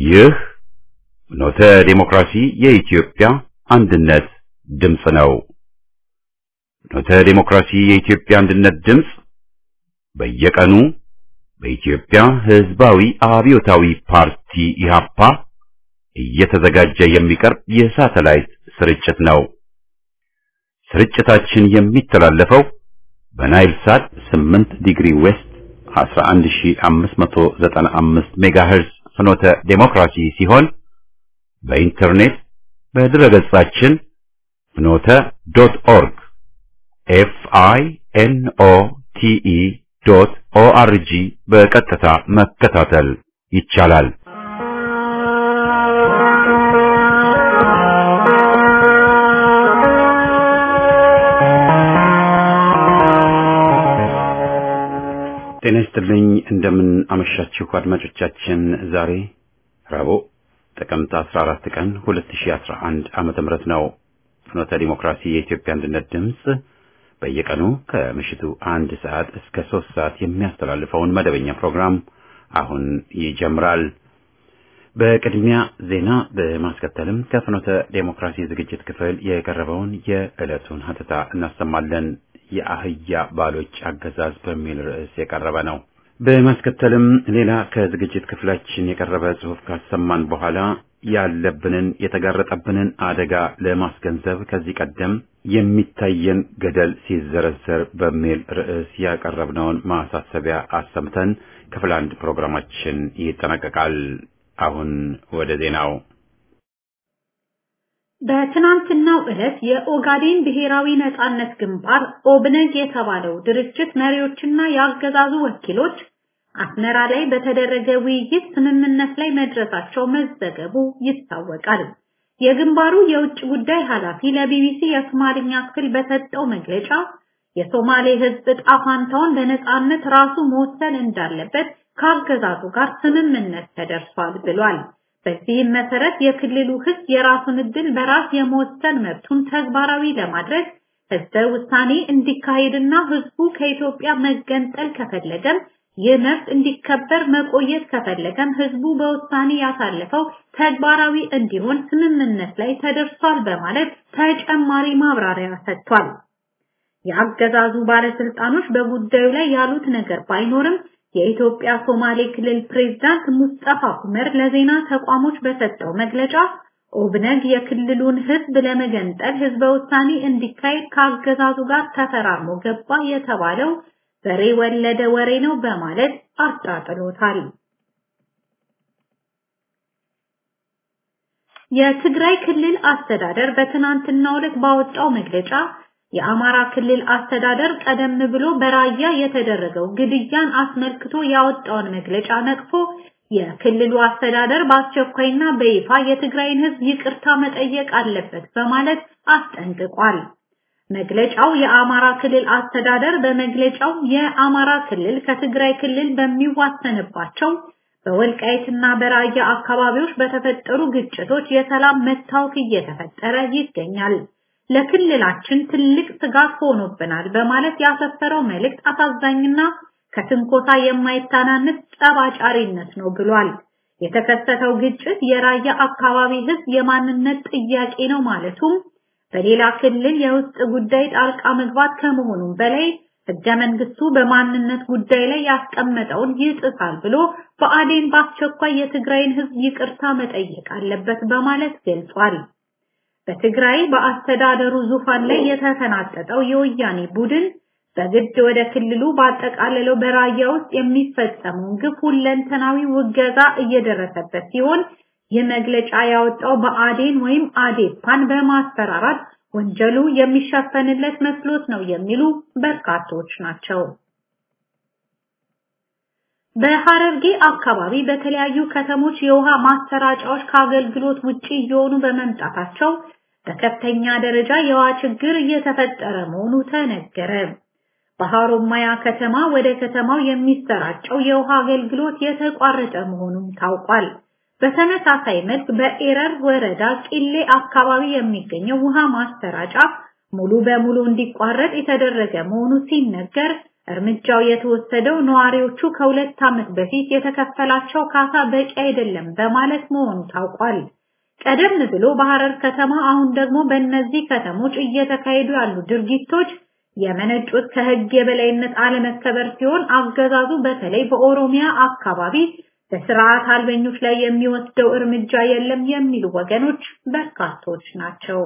ይህ ኖተ ዴሞክራሲ የኢትዮጵያ አንድነት ድምፅ ነው። ኖተ ዴሞክራሲ የኢትዮጵያ አንድነት ድምፅ በየቀኑ በኢትዮጵያ ሕዝባዊ አብዮታዊ ፓርቲ ኢህአፓ እየተዘጋጀ የሚቀርብ የሳተላይት ስርጭት ነው። ስርጭታችን የሚተላለፈው በናይል ሳት 8 ዲግሪ ዌስት 11595 ሜጋሄርዝ ፍኖተ ዴሞክራሲ ሲሆን በኢንተርኔት በድረገጻችን ፍኖተ ዶት ኦርግ ኤፍ አይ ኤን ኦ ቲ ኢ ዶት ኦ አር ጂ በቀጥታ መከታተል ይቻላል። ጤና ይስጥልኝ። እንደምን አመሻችሁ አድማጮቻችን። ዛሬ ረቡዕ ጥቅምት 14 ቀን 2011 ዓመተ ምህረት ነው። ፍኖተ ዲሞክራሲ የኢትዮጵያ አንድነት ድምፅ በየቀኑ ከምሽቱ አንድ ሰዓት እስከ ሶስት ሰዓት የሚያስተላልፈውን መደበኛ ፕሮግራም አሁን ይጀምራል። በቅድሚያ ዜና በማስከተልም ከፍኖተ ዴሞክራሲ ዝግጅት ክፍል የቀረበውን የዕለቱን ሀተታ እናሰማለን። የአህያ ባሎች አገዛዝ በሚል ርዕስ የቀረበ ነው። በማስከተልም ሌላ ከዝግጅት ክፍላችን የቀረበ ጽሑፍ ካሰማን በኋላ ያለብንን የተጋረጠብንን አደጋ ለማስገንዘብ ከዚህ ቀደም የሚታየን ገደል ሲዘረዘር በሚል ርዕስ ያቀረብነውን ማሳሰቢያ አሰምተን ክፍል አንድ ፕሮግራማችን ይጠናቀቃል። አሁን ወደ ዜናው። በትናንትናው ዕለት የኦጋዴን ብሔራዊ ነጻነት ግንባር ኦብነግ የተባለው ድርጅት መሪዎችና የአገዛዙ ወኪሎች አስመራ ላይ በተደረገ ውይይት ስምምነት ላይ መድረሳቸው መዘገቡ ይታወቃል። የግንባሩ የውጭ ጉዳይ ኃላፊ ለቢቢሲ የሶማልኛ ክፍል በሰጠው መግለጫ የሶማሌ ሕዝብ ዕጣ ፋንታውን በነጻነት ራሱ መወሰን እንዳለበት ከአገዛዙ ጋር ስምምነት ተደርሷል ብሏል። በዚህም መሰረት የክልሉ ሕዝብ የራሱን ዕድል በራስ የመወሰን መብቱን ተግባራዊ ለማድረግ ህዝበ ውሳኔ እንዲካሄድና ህዝቡ ከኢትዮጵያ መገንጠል ከፈለገም ይህ መብት እንዲከበር መቆየት ከፈለገም ህዝቡ በውሳኔ ያሳለፈው ተግባራዊ እንዲሆን ስምምነት ላይ ተደርሷል በማለት ተጨማሪ ማብራሪያ ሰጥቷል። የአገዛዙ ባለስልጣኖች በጉዳዩ ላይ ያሉት ነገር ባይኖርም የኢትዮጵያ ሶማሌ ክልል ፕሬዝዳንት ሙስጠፋ ኡመር ለዜና ተቋሞች በሰጠው መግለጫ ኦብነግ የክልሉን ህዝብ ለመገንጠል ህዝበ ውሳኔ እንዲካሄድ ከአገዛዙ ጋር ተፈራርሞ ገባ የተባለው በሬ ወለደ ወሬ ነው በማለት አጣጥሎታል። የትግራይ ክልል አስተዳደር በትናንትናው ዕለት ባወጣው መግለጫ የአማራ ክልል አስተዳደር ቀደም ብሎ በራያ የተደረገው ግድያን አስመልክቶ ያወጣውን መግለጫ ነቅፎ የክልሉ አስተዳደር በአስቸኳይና በይፋ የትግራይን ህዝብ ይቅርታ መጠየቅ አለበት በማለት አስጠንቅቋል። መግለጫው የአማራ ክልል አስተዳደር በመግለጫው የአማራ ክልል ከትግራይ ክልል በሚዋሰንባቸው በወልቃይትና በራያ አካባቢዎች በተፈጠሩ ግጭቶች የሰላም መታወክ እየተፈጠረ ይገኛል። ለክልላችን ትልቅ ስጋት ሆኖብናል በማለት ያሰፈረው መልእክት አሳዛኝና ከትንኮሳ የማይታናንስ ጸባጫሪነት ነው ብሏል። የተከሰተው ግጭት የራያ አካባቢ ህዝብ የማንነት ጥያቄ ነው ማለቱም በሌላ ክልል የውስጥ ጉዳይ ጣልቃ መግባት ከመሆኑም በላይ ህገ መንግስቱ በማንነት ጉዳይ ላይ ያስቀመጠውን ይጥሳል ብሎ በአዴን በአስቸኳይ የትግራይን ህዝብ ይቅርታ መጠየቅ አለበት በማለት ገልጿል። በትግራይ በአስተዳደሩ ዙፋን ላይ የተፈናጠጠው የወያኔ ቡድን በግድ ወደ ክልሉ ባጠቃለለው በራያ ውስጥ የሚፈጸመውን ግፍ ሁለንተናዊ ውገዛ እየደረሰበት ሲሆን ይህ መግለጫ ያወጣው በአዴን ወይም አዴፓን በማስፈራራት ወንጀሉ የሚሸፈንለት መስሎት ነው የሚሉ በርካቶች ናቸው። በሐረርጌ አካባቢ በተለያዩ ከተሞች የውሃ ማሰራጫዎች ከአገልግሎት ውጪ እየሆኑ በመምጣታቸው በከፍተኛ ደረጃ የውሃ ችግር እየተፈጠረ መሆኑ ተነገረ። በሐሮማያ ከተማ ወደ ከተማው የሚሰራጨው የውሃ አገልግሎት የተቋረጠ መሆኑም ታውቋል። በተመሳሳይ መልክ በኤረር ወረዳ ቂሌ አካባቢ የሚገኘው ውሃ ማሰራጫ ሙሉ በሙሉ እንዲቋረጥ የተደረገ መሆኑ ሲነገር እርምጃው የተወሰደው ነዋሪዎቹ ከሁለት ዓመት በፊት የተከፈላቸው ካሳ በቂ አይደለም በማለት መሆኑ ታውቋል። ቀደም ብሎ በሐረር ከተማ አሁን ደግሞ በእነዚህ ከተሞች እየተካሄዱ ያሉ ድርጊቶች የመነጩት ከህግ የበላይነት አለመከበር ሲሆን አገዛዙ በተለይ በኦሮሚያ አካባቢ በስርዓት አልበኞች ላይ የሚወስደው እርምጃ የለም የሚሉ ወገኖች በርካቶች ናቸው።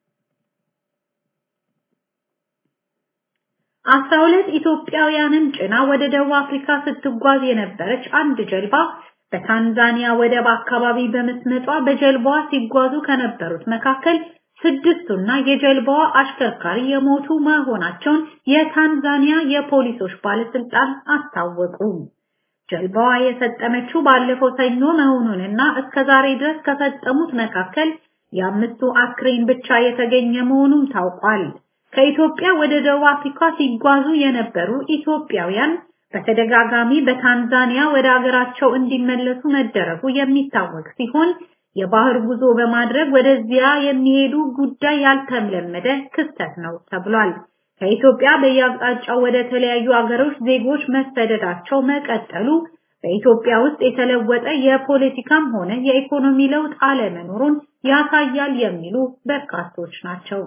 አስራ ሁለት ኢትዮጵያውያንን ጭና ወደ ደቡብ አፍሪካ ስትጓዝ የነበረች አንድ ጀልባ በታንዛኒያ ወደብ አካባቢ በመስመጧ በጀልባዋ ሲጓዙ ከነበሩት መካከል ስድስቱና የጀልባዋ አሽከርካሪ የሞቱ መሆናቸውን የታንዛኒያ የፖሊሶች ባለስልጣን አስታወቁ። ጀልባዋ የሰጠመችው ባለፈው ሰኞ መሆኑንና እስከዛሬ ድረስ ከሰጠሙት መካከል የአምስቱ አስክሬን ብቻ የተገኘ መሆኑም ታውቋል። ከኢትዮጵያ ወደ ደቡብ አፍሪካ ሲጓዙ የነበሩ ኢትዮጵያውያን በተደጋጋሚ በታንዛኒያ ወደ ሀገራቸው እንዲመለሱ መደረጉ የሚታወቅ ሲሆን የባህር ጉዞ በማድረግ ወደዚያ የሚሄዱ ጉዳይ ያልተለመደ ክስተት ነው ተብሏል። ከኢትዮጵያ በየአቅጣጫው ወደ ተለያዩ አገሮች ዜጎች መሰደዳቸው መቀጠሉ በኢትዮጵያ ውስጥ የተለወጠ የፖለቲካም ሆነ የኢኮኖሚ ለውጥ አለመኖሩን ያሳያል የሚሉ በርካቶች ናቸው።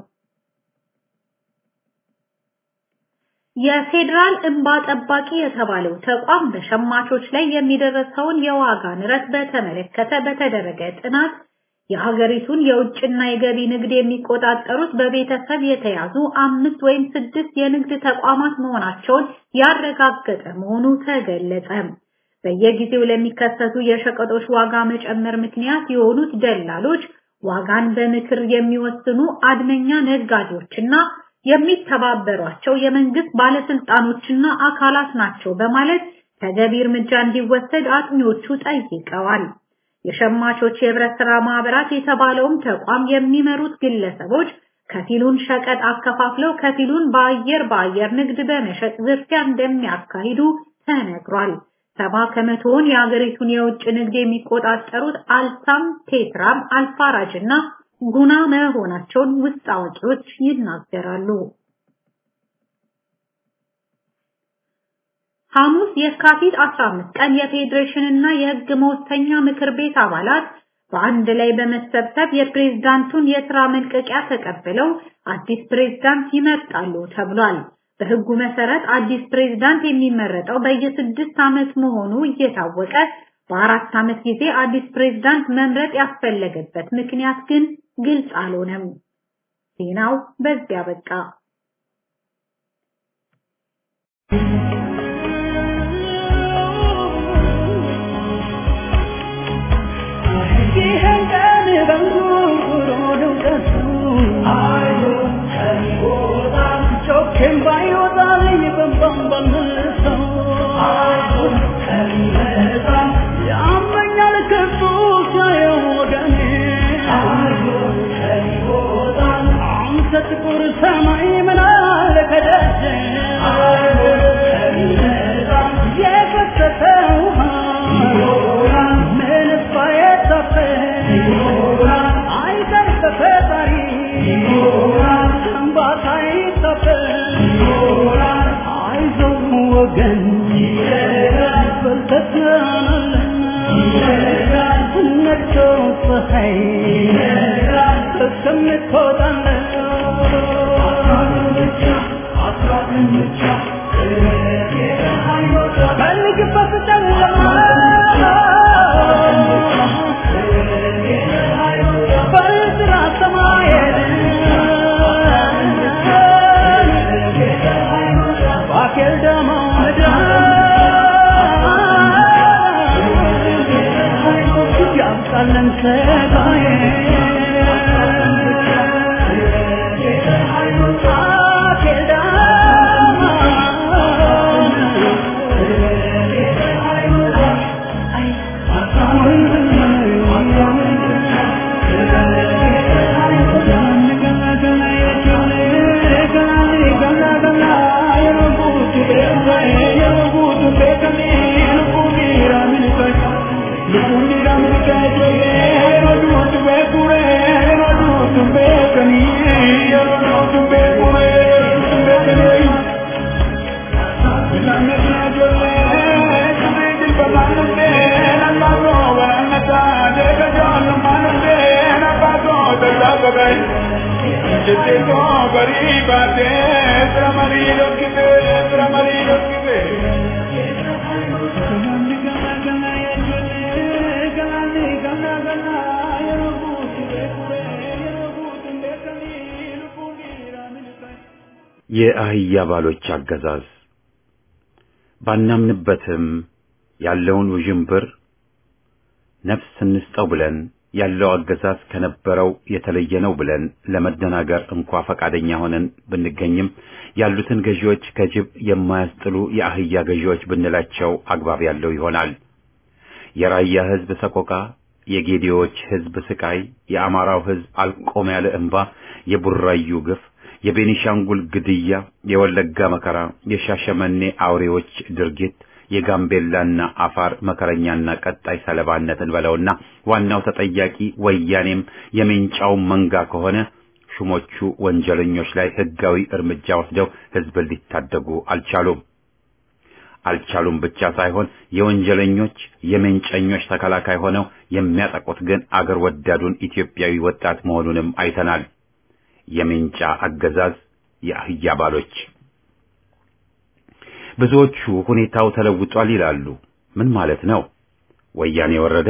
የፌዴራል እንባ ጠባቂ የተባለው ተቋም በሸማቾች ላይ የሚደረሰውን የዋጋ ንረት በተመለከተ በተደረገ ጥናት የሀገሪቱን የውጭና የገቢ ንግድ የሚቆጣጠሩት በቤተሰብ የተያዙ አምስት ወይም ስድስት የንግድ ተቋማት መሆናቸውን ያረጋገጠ መሆኑ ተገለጸ። በየጊዜው ለሚከሰቱ የሸቀጦች ዋጋ መጨመር ምክንያት የሆኑት ደላሎች፣ ዋጋን በምክር የሚወስኑ አድመኛ ነጋዴዎችና የሚተባበሯቸው የመንግስት ባለስልጣኖችና አካላት ናቸው በማለት ተገቢ እርምጃ እንዲወሰድ አጥኚዎቹ ጠይቀዋል። የሸማቾች የህብረት ስራ ማህበራት የተባለውም ተቋም የሚመሩት ግለሰቦች ከፊሉን ሸቀጥ አከፋፍለው ከፊሉን በአየር በአየር ንግድ በመሸጥ ዝርፊያ እንደሚያካሂዱ ተነግሯል። ሰባ ከመቶውን የሀገሪቱን የውጭ ንግድ የሚቆጣጠሩት አልሳም፣ ቴትራም፣ አልፋራጅ እና ጉና መሆናቸውን ውስጥ አዋቂዎች ይናገራሉ። ሐሙስ የካቲት 15 ቀን የፌዴሬሽን እና የህግ መወሰኛ ምክር ቤት አባላት በአንድ ላይ በመሰብሰብ የፕሬዝዳንቱን የስራ መልቀቂያ ተቀብለው አዲስ ፕሬዝዳንት ይመርጣሉ ተብሏል። በህጉ መሰረት አዲስ ፕሬዝዳንት የሚመረጠው በየስድስት ዓመት መሆኑ እየታወቀ በአራት ዓመት ጊዜ አዲስ ፕሬዝዳንት መምረጥ ያስፈለገበት ምክንያት ግን ግልጽ አልሆነም። ዜናው በዚያ በቃ። ይህን ቀን በንጉሮ ድምቀቱ ጮኬም ባይወጣልኝ በንባም ባልመሰው ያመኛል ከሱ ሳየው ወገኔ አንተ ጥቁር ሰማይ ምን አለ ከደጀ የፈሰሰ ውሃ ምንስ ባይታፈስ አይቀር በፈጣሪ እንባታ አይታፈስ አይዞህ ወገን በርተህ ትሆናለህ ነግቶ ፀሐይ እስከምትወጣለህ ፈልግበት ጨለማ በጥራ ሰማይን ባኬል ደሞ ምድር ያምጣለን ሰጋዬ ባኬል የአህያ ባሎች አገዛዝ ባናምንበትም ያለውን ውዥንብር ነፍስ እንስጠው ብለን ያለው አገዛዝ ከነበረው የተለየ ነው ብለን ለመደናገር እንኳ ፈቃደኛ ሆነን ብንገኝም ያሉትን ገዢዎች ከጅብ የማያስጥሉ የአህያ ገዢዎች ብንላቸው አግባብ ያለው ይሆናል። የራያ ሕዝብ ሰቆቃ፣ የጌዲዎች ሕዝብ ስቃይ፣ የአማራው ሕዝብ አልቆም ያለ እንባ፣ የቡራዩ ግፍ የቤኒሻንጉል ግድያ፣ የወለጋ መከራ፣ የሻሸመኔ አውሬዎች ድርጊት፣ የጋምቤላና አፋር መከረኛና ቀጣይ ሰለባነትን በለውና ዋናው ተጠያቂ ወያኔም የሜንጫው መንጋ ከሆነ ሹሞቹ ወንጀለኞች ላይ ሕጋዊ እርምጃ ወስደው ሕዝብን ሊታደጉ አልቻሉም። አልቻሉም ብቻ ሳይሆን የወንጀለኞች የሜንጨኞች ተከላካይ ሆነው የሚያጠቁት ግን አገር ወዳዱን ኢትዮጵያዊ ወጣት መሆኑንም አይተናል። የሜንጫ አገዛዝ የአህያ ባሎች ብዙዎቹ ሁኔታው ተለውጧል ይላሉ። ምን ማለት ነው? ወያኔ ወረደ፣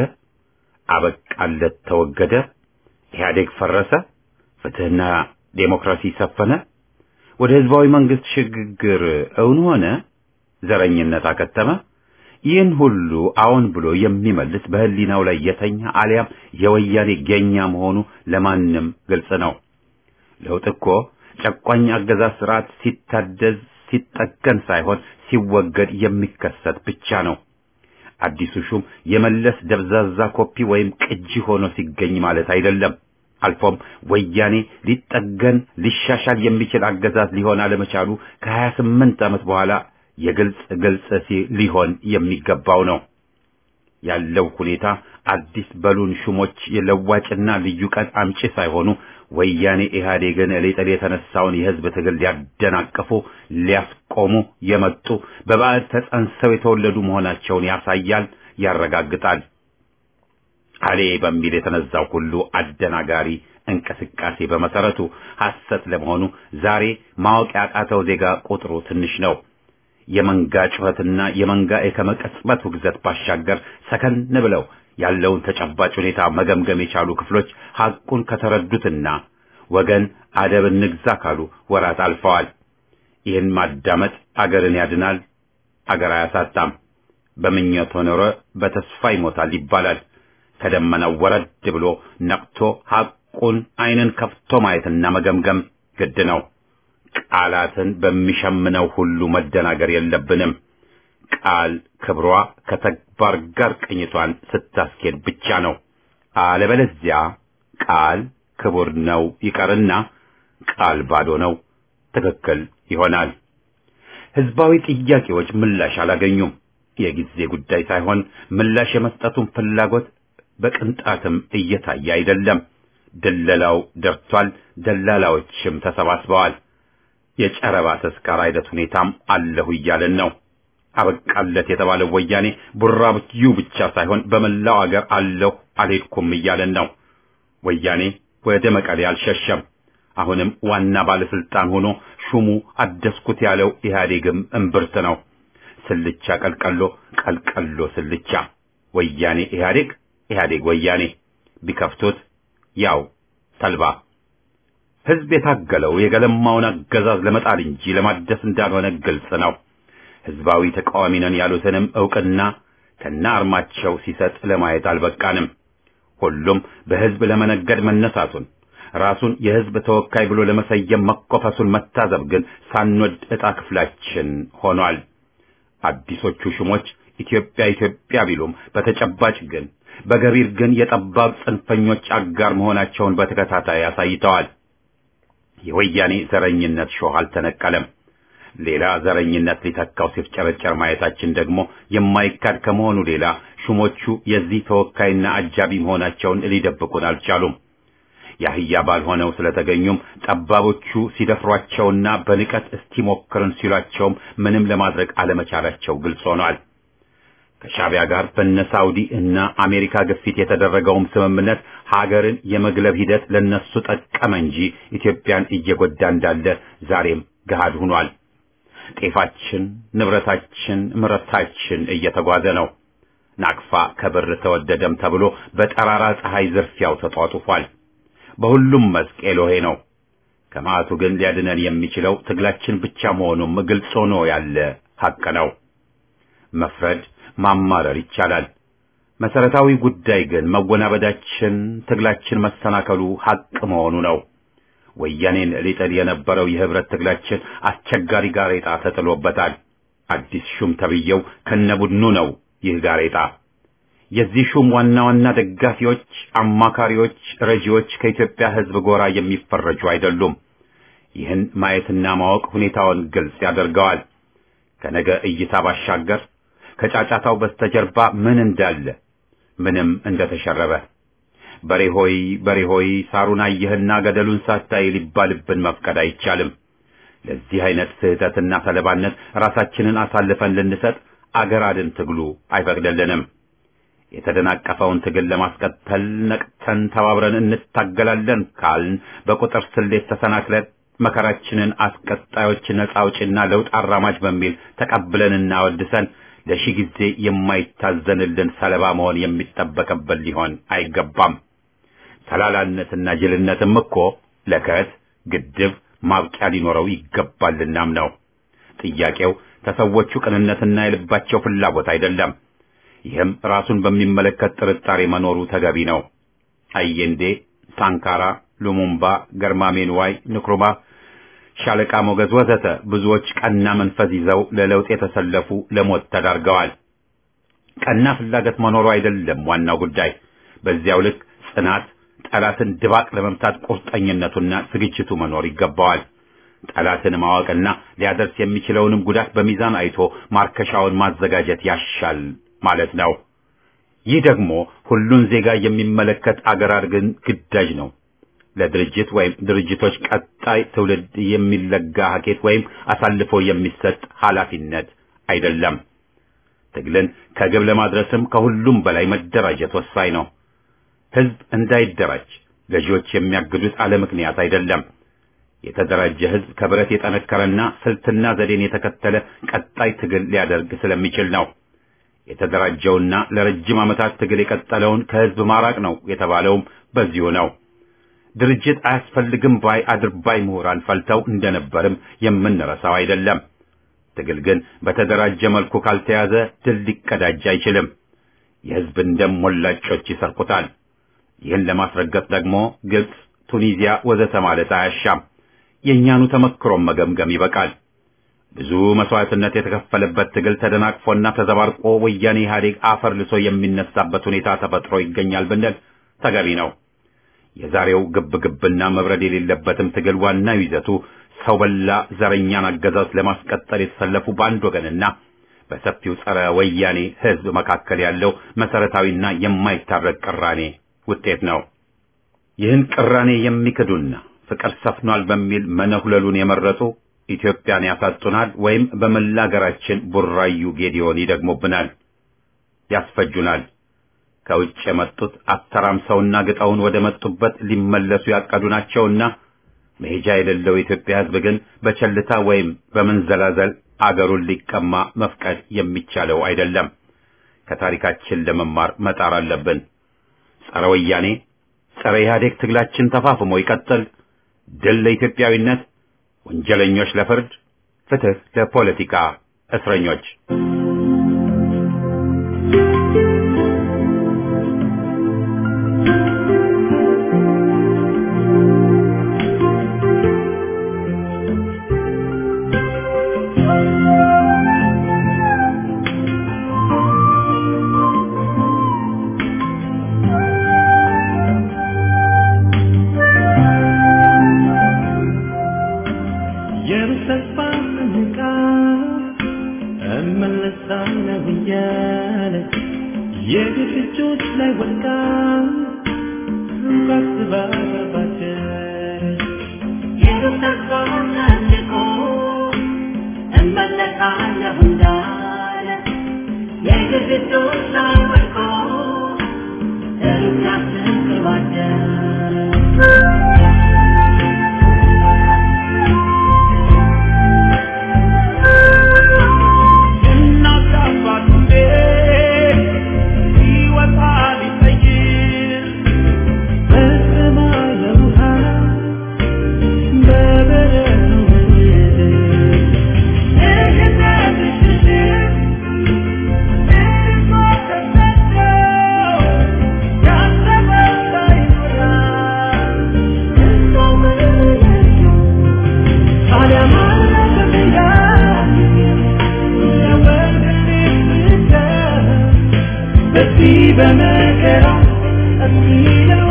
አበቃለት፣ ተወገደ፣ ኢህአዴግ ፈረሰ፣ ፍትህና ዴሞክራሲ ሰፈነ፣ ወደ ህዝባዊ መንግስት ሽግግር እውን ሆነ፣ ዘረኝነት አከተመ። ይህን ሁሉ አዎን ብሎ የሚመልስ በህሊናው ላይ የተኛ አሊያም የወያኔ ገኛ መሆኑ ለማንም ግልጽ ነው። ለውጥ እኮ ጨቋኝ አገዛዝ ስርዓት ሲታደዝ ሲጠገን ሳይሆን ሲወገድ የሚከሰት ብቻ ነው። አዲሱ ሹም የመለስ ደብዛዛ ኮፒ ወይም ቅጂ ሆኖ ሲገኝ ማለት አይደለም። አልፎም ወያኔ ሊጠገን ሊሻሻል የሚችል አገዛዝ ሊሆን አለመቻሉ ከሀያ ስምንት ዓመት በኋላ የግልጽ ግልጽ ሊሆን የሚገባው ነው። ያለው ሁኔታ አዲስ በሉን ሹሞች የለዋጭና ልዩ ቀን አምጪ ሳይሆኑ ወያኔ ኢህአዴግን ሊጥል የተነሳውን የህዝብ ትግል ሊያደናቅፉ ሊያስቆሙ የመጡ በባዕድ ተጸንሰው የተወለዱ መሆናቸውን ያሳያል፣ ያረጋግጣል። አሌ በሚል የተነዛው ሁሉ አደናጋሪ እንቅስቃሴ በመሰረቱ ሐሰት ለመሆኑ ዛሬ ማወቅ ያቃተው ዜጋ ቁጥሩ ትንሽ ነው። የመንጋ ጩኸትና የመንጋ የከመቀጽበት ውግዘት ባሻገር ሰከን ብለው ያለውን ተጨባጭ ሁኔታ መገምገም የቻሉ ክፍሎች ሐቁን ከተረዱትና ወገን አደብ እንግዛ ካሉ ወራት አልፈዋል። ይህን ማዳመጥ አገርን ያድናል፣ አገር አያሳጣም። በምኞት ኖረ በተስፋ ይሞታል ይባላል። ከደመናው ወረድ ብሎ ነቅቶ ሐቁን ዓይንን ከፍቶ ማየትና መገምገም ግድ ነው። ቃላትን በሚሸምነው ሁሉ መደናገር የለብንም። ቃል ክብሯ ከተግባር ጋር ቅኝቷን ስታስኬድ ብቻ ነው። አለበለዚያ ቃል ክቡር ነው ይቀርና ቃል ባዶ ነው ትክክል ይሆናል። ህዝባዊ ጥያቄዎች ምላሽ አላገኙም። የጊዜ ጉዳይ ሳይሆን ምላሽ የመስጠቱን ፍላጎት በቅንጣትም እየታየ አይደለም። ድለላው ደርቷል። ደላላዎችም ተሰባስበዋል። የጨረባ ተስካር አይነት ሁኔታም አለሁ እያለን ነው። አበቃለት የተባለው ወያኔ ቡራብዩ ብቻ ሳይሆን በመላው አገር አለሁ አልሄድኩም እያለን ነው። ወያኔ ወደ መቀሌ አልሸሸም። አሁንም ዋና ባለስልጣን ሆኖ ሹሙ አደስኩት ያለው ኢህአዴግም እምብርት ነው። ስልቻ ቀልቀሎ፣ ቀልቀሎ ስልቻ፣ ወያኔ ኢህአዴግ፣ ኢህአዴግ ወያኔ፣ ቢከፍቱት ያው ተልባ። ህዝብ የታገለው የገለማውን አገዛዝ ለመጣል እንጂ ለማደስ እንዳልሆነ ግልጽ ነው። ህዝባዊ ተቃዋሚ ነን ያሉትንም ዕውቅና ከነ አርማቸው ሲሰጥ ለማየት አልበቃንም። ሁሉም በህዝብ ለመነገድ መነሳቱን ራሱን የህዝብ ተወካይ ብሎ ለመሰየም መኮፈሱን መታዘብ ግን ሳንወድ ዕጣ ክፍላችን ሆኗል። አዲሶቹ ሹሞች ኢትዮጵያ ኢትዮጵያ ቢሉም በተጨባጭ ግን በገቢር ግን የጠባብ ጽንፈኞች አጋር መሆናቸውን በተከታታይ አሳይተዋል። የወያኔ ዘረኝነት ሾህ አልተነቀለም። ሌላ ዘረኝነት ሊተካው ሲፍጨረጨር ማየታችን ደግሞ የማይካድ ከመሆኑ ሌላ ሹሞቹ የዚህ ተወካይና አጃቢ መሆናቸውን ሊደብቁን አልቻሉም። የአህያ ባልሆነው ስለተገኙም ጠባቦቹ ሲደፍሯቸውና በንቀት እስቲ ሞክርን ሲሏቸውም ምንም ለማድረግ አለመቻላቸው ግልጽ ሆኗል። ከሻቢያ ጋር በነ ሳውዲ እና አሜሪካ ግፊት የተደረገውም ስምምነት ሀገርን የመግለብ ሂደት ለነሱ ጠቀመ እንጂ ኢትዮጵያን እየጎዳ እንዳለ ዛሬም ገሃድ ሆኗል። ጤፋችን፣ ንብረታችን፣ ምርታችን እየተጓዘ ነው። ናቅፋ ከብር ተወደደም ተብሎ በጠራራ ፀሐይ ዝርፊያው ተጧጡፏል። በሁሉም መስክ ኤሎሄ ነው። ከመዓቱ ግን ሊያድነን የሚችለው ትግላችን ብቻ መሆኑም ግልጽ ሆኖ ያለ ሐቅ ነው። መፍረድ ማማረር ይቻላል። መሰረታዊ ጉዳይ ግን መወናበዳችን፣ ትግላችን መሰናከሉ ሐቅ መሆኑ ነው። ወያኔን ሊጥል የነበረው የህብረት ትግላችን አስቸጋሪ ጋሬጣ ተጥሎበታል። አዲስ ሹም ተብየው ከነቡድኑ ነው ይህ ጋሬጣ። የዚህ ሹም ዋና ዋና ደጋፊዎች፣ አማካሪዎች፣ ረጂዎች ከኢትዮጵያ ህዝብ ጎራ የሚፈረጁ አይደሉም። ይህን ማየትና ማወቅ ሁኔታውን ግልጽ ያደርገዋል። ከነገ እይታ ባሻገር ከጫጫታው በስተጀርባ ምን እንዳለ ምንም እንደተሸረበ በሬ ሆይ በሬ ሆይ ሳሩን አየህና ገደሉን ሳታይ ሊባልብን መፍቀድ አይቻልም። ለዚህ አይነት ስህተትና ሰለባነት ራሳችንን አሳልፈን ልንሰጥ አገር አድን ትግሉ አይፈቅድልንም። የተደናቀፈውን ትግል ለማስቀጠል ነቅተን ተባብረን እንታገላለን ካልን በቁጥር ስሌት ተሰናክለን መከራችንን አስቀጣዮች ነጻ አውጪና ለውጥ አራማጅ በሚል ተቀብለንና ወድሰን ለሺህ ጊዜ የማይታዘንልን ሰለባ መሆን የሚጠበቅብን ሊሆን አይገባም። ተላላነትና ጅልነትም እኮ ለከት ግድብ ማብቂያ ሊኖረው ይገባልናም ነው። ጥያቄው ተሰዎቹ ቅንነትና የልባቸው ፍላጎት አይደለም። ይህም ራሱን በሚመለከት ጥርጣሬ መኖሩ ተገቢ ነው። አየንዴ፣ ሳንካራ፣ ሉሙምባ፣ ገርማሜ ንዋይ፣ ንክሩማ፣ ሻለቃ ሞገዝ ወዘተ ብዙዎች ቀና መንፈስ ይዘው ለለውጥ የተሰለፉ ለሞት ተዳርገዋል። ቀና ፍላጎት መኖሩ አይደለም ዋናው ጉዳይ። በዚያው ልክ ጽናት፣ ጠላትን ድባቅ ለመምታት ቁርጠኝነቱና ዝግጅቱ መኖር ይገባዋል። ጠላትን ማወቅና ሊያደርስ የሚችለውንም ጉዳት በሚዛን አይቶ ማርከሻውን ማዘጋጀት ያሻል ማለት ነው። ይህ ደግሞ ሁሉን ዜጋ የሚመለከት አገር አድርገን ግዳጅ ነው። ለድርጅት ወይም ድርጅቶች ቀጣይ ትውልድ የሚለጋ ሀኬት ወይም አሳልፎ የሚሰጥ ኃላፊነት አይደለም። ትግልን ከግብ ለማድረስም ከሁሉም በላይ መደራጀት ወሳኝ ነው። ህዝብ እንዳይደራጅ ገዢዎች የሚያግዱት አለ ምክንያት አይደለም። የተደራጀ ህዝብ ከብረት የጠነከረና ስልትና ዘዴን የተከተለ ቀጣይ ትግል ሊያደርግ ስለሚችል ነው። የተደራጀውና ለረጅም ዓመታት ትግል የቀጠለውን ከህዝብ ማራቅ ነው የተባለውም በዚሁ ነው። ድርጅት አያስፈልግም ባይ አድርባይ ምሁራን ፈልተው እንደነበርም የምንረሳው አይደለም። ትግል ግን በተደራጀ መልኩ ካልተያዘ ድል ሊቀዳጅ አይችልም። የህዝብን ደም ሞላጮች ይሰርቁታል። ይህን ለማስረገጥ ደግሞ ግብፅ፣ ቱኒዚያ ወዘተ ማለት አያሻም። የእኛኑ ተመክሮም መገምገም ይበቃል። ብዙ መስዋዕትነት የተከፈለበት ትግል ተደናቅፎና ተዘባርቆ ወያኔ ኢህአዴግ አፈር ልሶ የሚነሳበት ሁኔታ ተፈጥሮ ይገኛል ብንል ተገቢ ነው። የዛሬው ግብግብና መብረድ የሌለበትም ትግል ዋናው ይዘቱ ሰው በላ ዘረኛን አገዛዝ ለማስቀጠል የተሰለፉ በአንድ ወገንና በሰፊው ጸረ ወያኔ ህዝብ መካከል ያለው መሰረታዊና የማይታረቅ ቅራኔ ውጤት ነው። ይህን ቅራኔ የሚክዱና ፍቅር ሰፍኗል በሚል መነሁለሉን የመረጡ ኢትዮጵያን ያሳጡናል ወይም በመላ አገራችን ቡራዩ ጌዲዮን ይደግሙብናል፣ ያስፈጁናል። ከውጭ የመጡት አተራምሰውና ግጠውን ወደ መጡበት ሊመለሱ ያቀዱ ናቸውና መሄጃ የሌለው የኢትዮጵያ ህዝብ ግን በቸልታ ወይም በመንዘላዘል አገሩን ሊቀማ መፍቀድ የሚቻለው አይደለም። ከታሪካችን ለመማር መጣር አለብን። ጸረ ወያኔ፣ ጸረ ኢህአዴግ ትግላችን ተፋፍሞ ይቀጥል። ድል ለኢትዮጵያዊነት፣ ወንጀለኞች ለፍርድ፣ ፍትህ ለፖለቲካ እስረኞች። የተስፋ ምንቃ እመለሳለሁ እያለች የግፍ እጆች ላይ ወድቃ ሳስባ ገባች የተስፋ ሰንቆ እመለሳለሁ እንዳለ የግድግዳዎች ላይ ወድቆ ሩቅ ያስንቅባቸው እናት አባቱ ቤት ሲወጣ ሊጠይቅ በሰማይ ለውሃ በበረዶ ምድር በመከራ የሚለው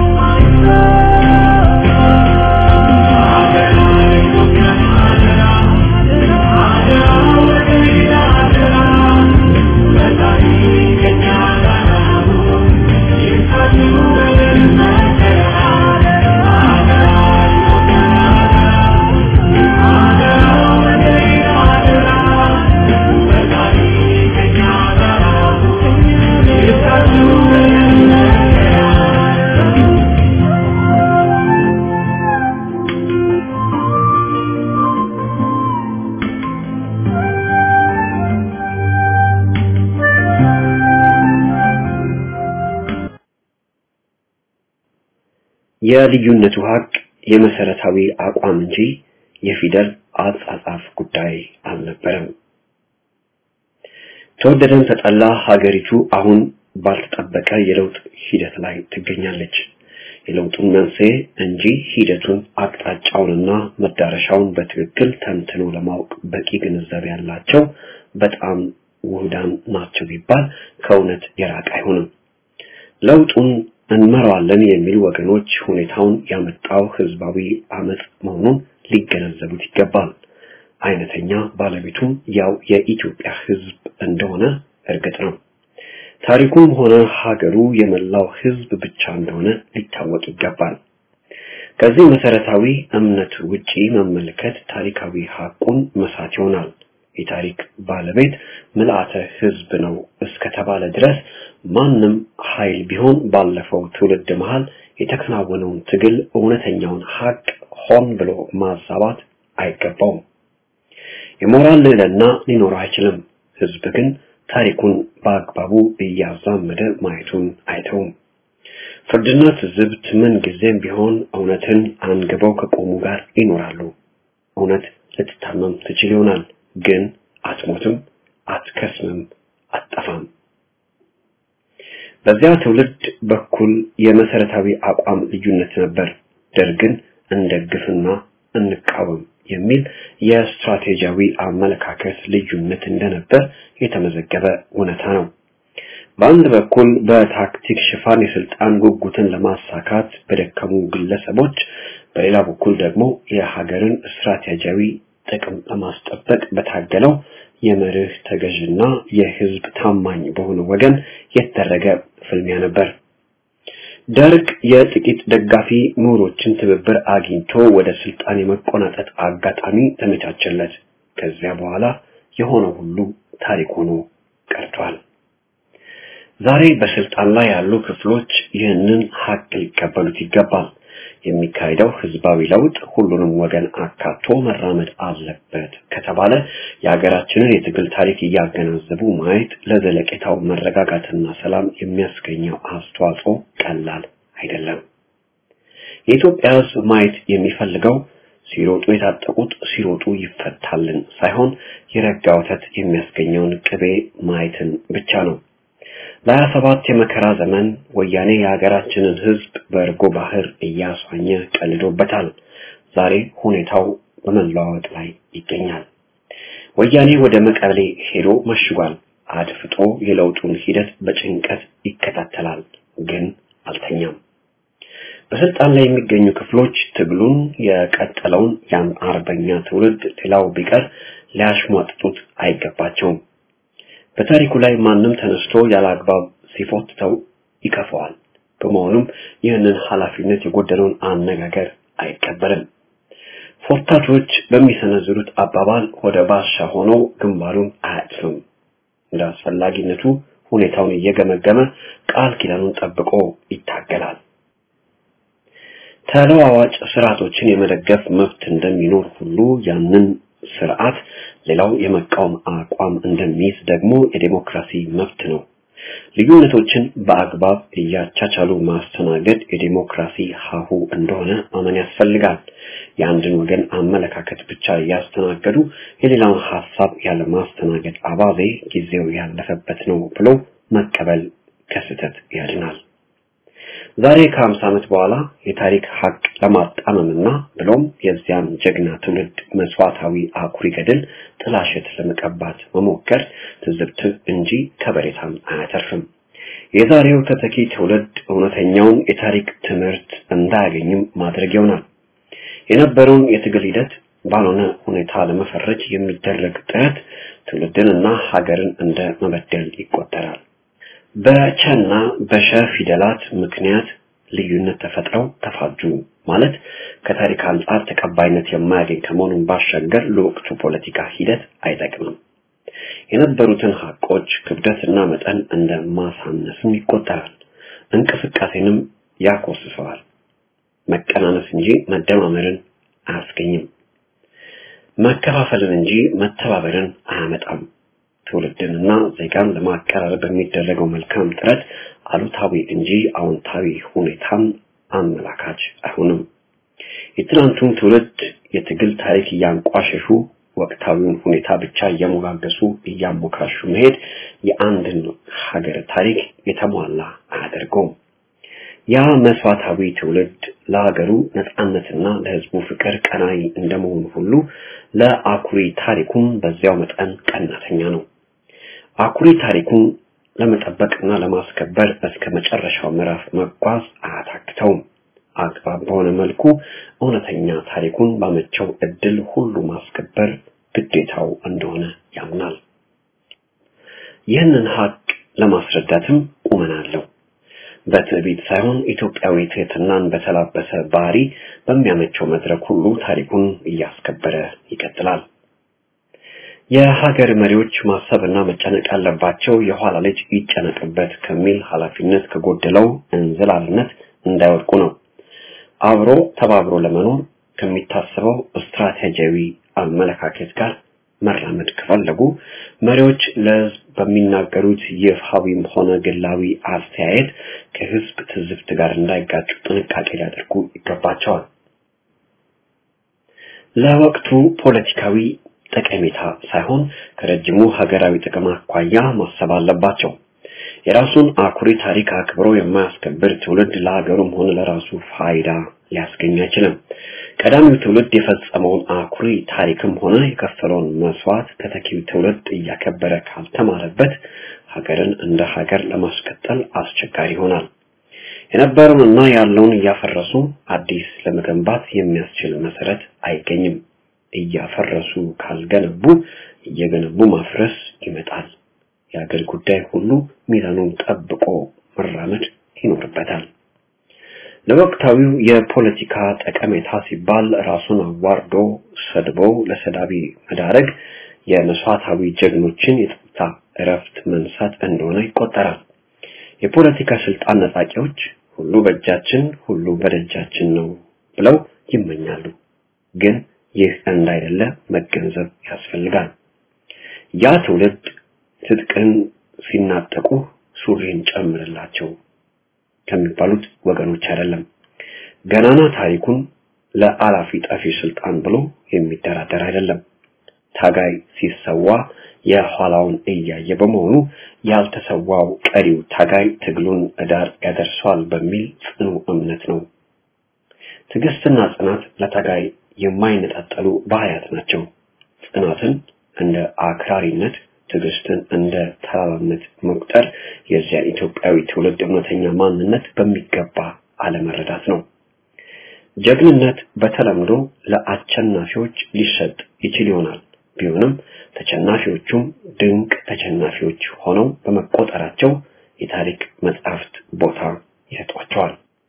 የልዩነቱ ሀቅ የመሰረታዊ አቋም እንጂ የፊደል አጻጻፍ ጉዳይ አልነበረም። ተወደደም ተጠላ ሀገሪቱ አሁን ባልተጠበቀ የለውጥ ሂደት ላይ ትገኛለች። የለውጡን መንስኤ እንጂ ሂደቱን አቅጣጫውንና መዳረሻውን በትክክል ተንትኖ ለማወቅ በቂ ግንዛቤ ያላቸው በጣም ውህዳን ናቸው ቢባል ከእውነት የራቀ አይሆንም። ለውጡን እንመራዋለን የሚሉ ወገኖች ሁኔታውን ያመጣው ህዝባዊ አመጽ መሆኑን ሊገነዘቡት ይገባል። አይነተኛ ባለቤቱም ያው የኢትዮጵያ ህዝብ እንደሆነ እርግጥ ነው። ታሪኩም ሆነ ሀገሩ የመላው ህዝብ ብቻ እንደሆነ ሊታወቅ ይገባል። ከዚህ መሰረታዊ እምነት ውጪ መመልከት ታሪካዊ ሀቁን መሳት ይሆናል። የታሪክ ባለቤት ምልአተ ህዝብ ነው እስከተባለ ድረስ ማንም ኃይል ቢሆን ባለፈው ትውልድ መሃል የተከናወነውን ትግል እውነተኛውን ሀቅ ሆን ብሎ ማዛባት አይገባውም። የሞራል ልዕልና ሊኖረው አይችልም። ህዝብ ግን ታሪኩን በአግባቡ እያዛመደ ማየቱን አይተውም። ፍርድና ትዝብት ምን ጊዜም ቢሆን እውነትን አንግበው ከቆሙ ጋር ይኖራሉ። እውነት ልትታመም ትችል ይሆናል፣ ግን አትሞትም፣ አትከስምም፣ አትጠፋም። በዚያ ትውልድ በኩል የመሰረታዊ አቋም ልዩነት ነበር። ደርግን እንደግፍና እንቃወም የሚል የስትራቴጂያዊ አመለካከት ልዩነት እንደነበር የተመዘገበ እውነታ ነው። በአንድ በኩል በታክቲክ ሽፋን የስልጣን ጉጉትን ለማሳካት በደከሙ ግለሰቦች፣ በሌላ በኩል ደግሞ የሀገርን ስትራቴጂያዊ ጥቅም ለማስጠበቅ በታገለው የመርህ ተገዥና የህዝብ ታማኝ በሆነ ወገን የተደረገ ፍልሚያ ነበር። ደርግ የጥቂት ደጋፊ ምሁሮችን ትብብር አግኝቶ ወደ ስልጣን የመቆናጠጥ አጋጣሚ ተመቻቸለት። ከዚያ በኋላ የሆነው ሁሉ ታሪክ ሆኖ ቀርቷል። ዛሬ በስልጣን ላይ ያሉ ክፍሎች ይህንን ሀቅ ሊቀበሉት ይገባል። የሚካሄደው ህዝባዊ ለውጥ ሁሉንም ወገን አካቶ መራመድ አለበት ከተባለ የሀገራችንን የትግል ታሪክ እያገናዘቡ ማየት ለዘለቄታው መረጋጋትና ሰላም የሚያስገኘው አስተዋጽኦ ቀላል አይደለም። የኢትዮጵያ ህዝብ ማየት የሚፈልገው ሲሮጡ የታጠቁት ሲሮጡ ይፈታልን ሳይሆን የረጋ ወተት የሚያስገኘውን ቅቤ ማየትን ብቻ ነው። ለሀያ ሰባት የመከራ ዘመን ወያኔ የሀገራችንን ህዝብ በእርጎ ባህር እያስዋኘ ቀልዶበታል። ዛሬ ሁኔታው በመለዋወጥ ላይ ይገኛል። ወያኔ ወደ መቀሌ ሄዶ መሽጓል። አድፍጦ የለውጡን ሂደት በጭንቀት ይከታተላል፣ ግን አልተኛም። በስልጣን ላይ የሚገኙ ክፍሎች ትግሉን የቀጠለውን ያን አርበኛ ትውልድ ሌላው ቢቀር ሊያሽሟጥጡት አይገባቸውም። በታሪኩ ላይ ማንም ተነስቶ ያለ አግባብ ሲፎትተው ይከፈዋል። በመሆኑም ይህንን ኃላፊነት የጎደለውን አነጋገር አይቀበልም። ፎርታቾች በሚሰነዝሩት አባባል ወደ ባሻ ሆኖ ግንባሩን አያጥፍም። እንደ አስፈላጊነቱ ሁኔታውን እየገመገመ ቃል ኪዳኑን ጠብቆ ይታገላል። ተለዋዋጭ ስርዓቶችን የመደገፍ መብት እንደሚኖር ሁሉ ያንን ስርዓት ሌላው የመቃወም አቋም እንደሚይዝ ደግሞ የዴሞክራሲ መብት ነው። ልዩነቶችን በአግባብ እያቻቻሉ ማስተናገድ የዴሞክራሲ ሀሁ እንደሆነ ማመን ያስፈልጋል። የአንድን ወገን አመለካከት ብቻ እያስተናገዱ የሌላውን ሀሳብ ያለ ማስተናገድ አባዜ ጊዜው ያለፈበት ነው ብሎ መቀበል ከስህተት ያድናል። ዛሬ ከሀምሳ ዓመት በኋላ የታሪክ ሀቅ ለማጣመምና ብሎም የዚያን ጀግና ትውልድ መስዋዕታዊ አኩሪ ገድል ጥላሸት ለመቀባት መሞከር ትዝብት እንጂ ከበሬታም አያተርፍም። የዛሬው ተተኪ ትውልድ እውነተኛውን የታሪክ ትምህርት እንዳያገኝም ማድረግ ይሆናል። የነበረውን የትግል ሂደት ባልሆነ ሁኔታ ለመፈረጅ የሚደረግ ጥረት ትውልድንና ሀገርን እንደ መበደል ይቆጠራል። በቸና በሸ ፊደላት ምክንያት ልዩነት ተፈጥረው ተፋጁ ማለት ከታሪክ አንጻር ተቀባይነት የማያገኝ ከመሆኑን ባሻገር ለወቅቱ ፖለቲካ ሂደት አይጠቅምም። የነበሩትን ሀቆች ክብደትና መጠን እንደ ማሳነስም ይቆጠራል። እንቅስቃሴንም ያኮስሰዋል። መቀናነስ እንጂ መደማመርን አያስገኝም። መከፋፈልን እንጂ መተባበርን አያመጣም። ትውልድንና ዜጋን ለማቀራረብ በሚደረገው መልካም ጥረት አሉታዊ እንጂ አዎንታዊ ሁኔታን አመላካች አይሆንም። የትናንቱን ትውልድ የትግል ታሪክ እያንቋሸሹ ወቅታዊውን ሁኔታ ብቻ እየሞጋገሱ እያሞካሹ መሄድ የአንድን ሀገር ታሪክ የተሟላ አያደርገውም። ያ መስዋዕታዊ ትውልድ ለሀገሩ ነጻነትና ለሕዝቡ ፍቅር ቀናይ እንደመሆኑ ሁሉ ለአኩሪ ታሪኩም በዚያው መጠን ቀናተኛ ነው። አኩሪ ታሪኩን ለመጠበቅና ለማስከበር እስከ መጨረሻው ምዕራፍ መጓዝ አያታክተውም። አግባብ በሆነ መልኩ እውነተኛ ታሪኩን ባመቸው እድል ሁሉ ማስከበር ግዴታው እንደሆነ ያምናል። ይህንን ሀቅ ለማስረዳትም ቁመና አለው። በትዕቢት ሳይሆን ኢትዮጵያዊ ትህትናን በተላበሰ ባህሪ በሚያመቸው መድረክ ሁሉ ታሪኩን እያስከበረ ይቀጥላል። የሀገር መሪዎች ማሰብና መጨነቅ ያለባቸው የኋላ ልጅ ይጨነቅበት ከሚል ኃላፊነት ከጎደለው እንዝላልነት እንዳይወድቁ ነው። አብሮ ተባብሮ ለመኖር ከሚታሰበው ስትራቴጂያዊ አመለካከት ጋር መራመድ ከፈለጉ መሪዎች ለህዝብ በሚናገሩት ይፋዊም ሆነ ግላዊ አስተያየት ከህዝብ ትዝብት ጋር እንዳይጋጩ ጥንቃቄ ሊያደርጉ ይገባቸዋል። ለወቅቱ ፖለቲካዊ ጠቀሜታ ሳይሆን ከረጅሙ ሀገራዊ ጥቅም አኳያ ማሰብ አለባቸው። የራሱን አኩሪ ታሪክ አክብሮ የማያስከብር ትውልድ ለሀገሩም ሆነ ለራሱ ፋይዳ ሊያስገኝ አይችልም። ቀዳሚው ትውልድ የፈጸመውን አኩሪ ታሪክም ሆነ የከፈለውን መስዋዕት ተተኪው ትውልድ እያከበረ ካልተማረበት ሀገርን እንደ ሀገር ለማስቀጠል አስቸጋሪ ይሆናል። የነበረውንና ያለውን እያፈረሱ አዲስ ለመገንባት የሚያስችል መሰረት አይገኝም። እያፈረሱ ካልገነቡ እየገነቡ ማፍረስ ይመጣል። የሀገር ጉዳይ ሁሉ ሚዛኑን ጠብቆ መራመድ ይኖርበታል። ለወቅታዊው የፖለቲካ ጠቀሜታ ሲባል ራሱን አዋርዶ ሰድቦ ለሰዳቢ መዳረግ የመስዋዕታዊ ጀግኖችን የጸጥታ እረፍት መንሳት እንደሆነ ይቆጠራል። የፖለቲካ ስልጣን ነጣቂዎች ሁሉ በእጃችን ሁሉ በደጃችን ነው ብለው ይመኛሉ። ግን ይህ እንዳይደለ መገንዘብ ያስፈልጋል። ያ ትውልድ ትጥቅን ሲናጠቁ ሱሪን ጨምርላቸው ከሚባሉት ወገኖች አይደለም። ገናና ታሪኩን ለአላፊ ጠፊ ስልጣን ብሎ የሚደራደር አይደለም። ታጋይ ሲሰዋ የኋላውን እያየ በመሆኑ ያልተሰዋው ቀሪው ታጋይ ትግሉን እዳር ያደርሰዋል በሚል ጽኑ እምነት ነው። ትዕግስትና ጽናት ለታጋይ የማይነጣጠሉ ባህሪያት ናቸው። ጽናትን እንደ አክራሪነት፣ ትዕግስትን እንደ ተራራነት መቁጠር የዚያን ኢትዮጵያዊ ትውልድ እውነተኛ ማንነት በሚገባ አለመረዳት ነው። ጀግንነት በተለምዶ ለአሸናፊዎች ሊሰጥ ይችል ይሆናል። ቢሆንም ተሸናፊዎቹም ድንቅ ተሸናፊዎች ሆነው በመቆጠራቸው የታሪክ መጻሕፍት ቦታ ይሰጧቸዋል።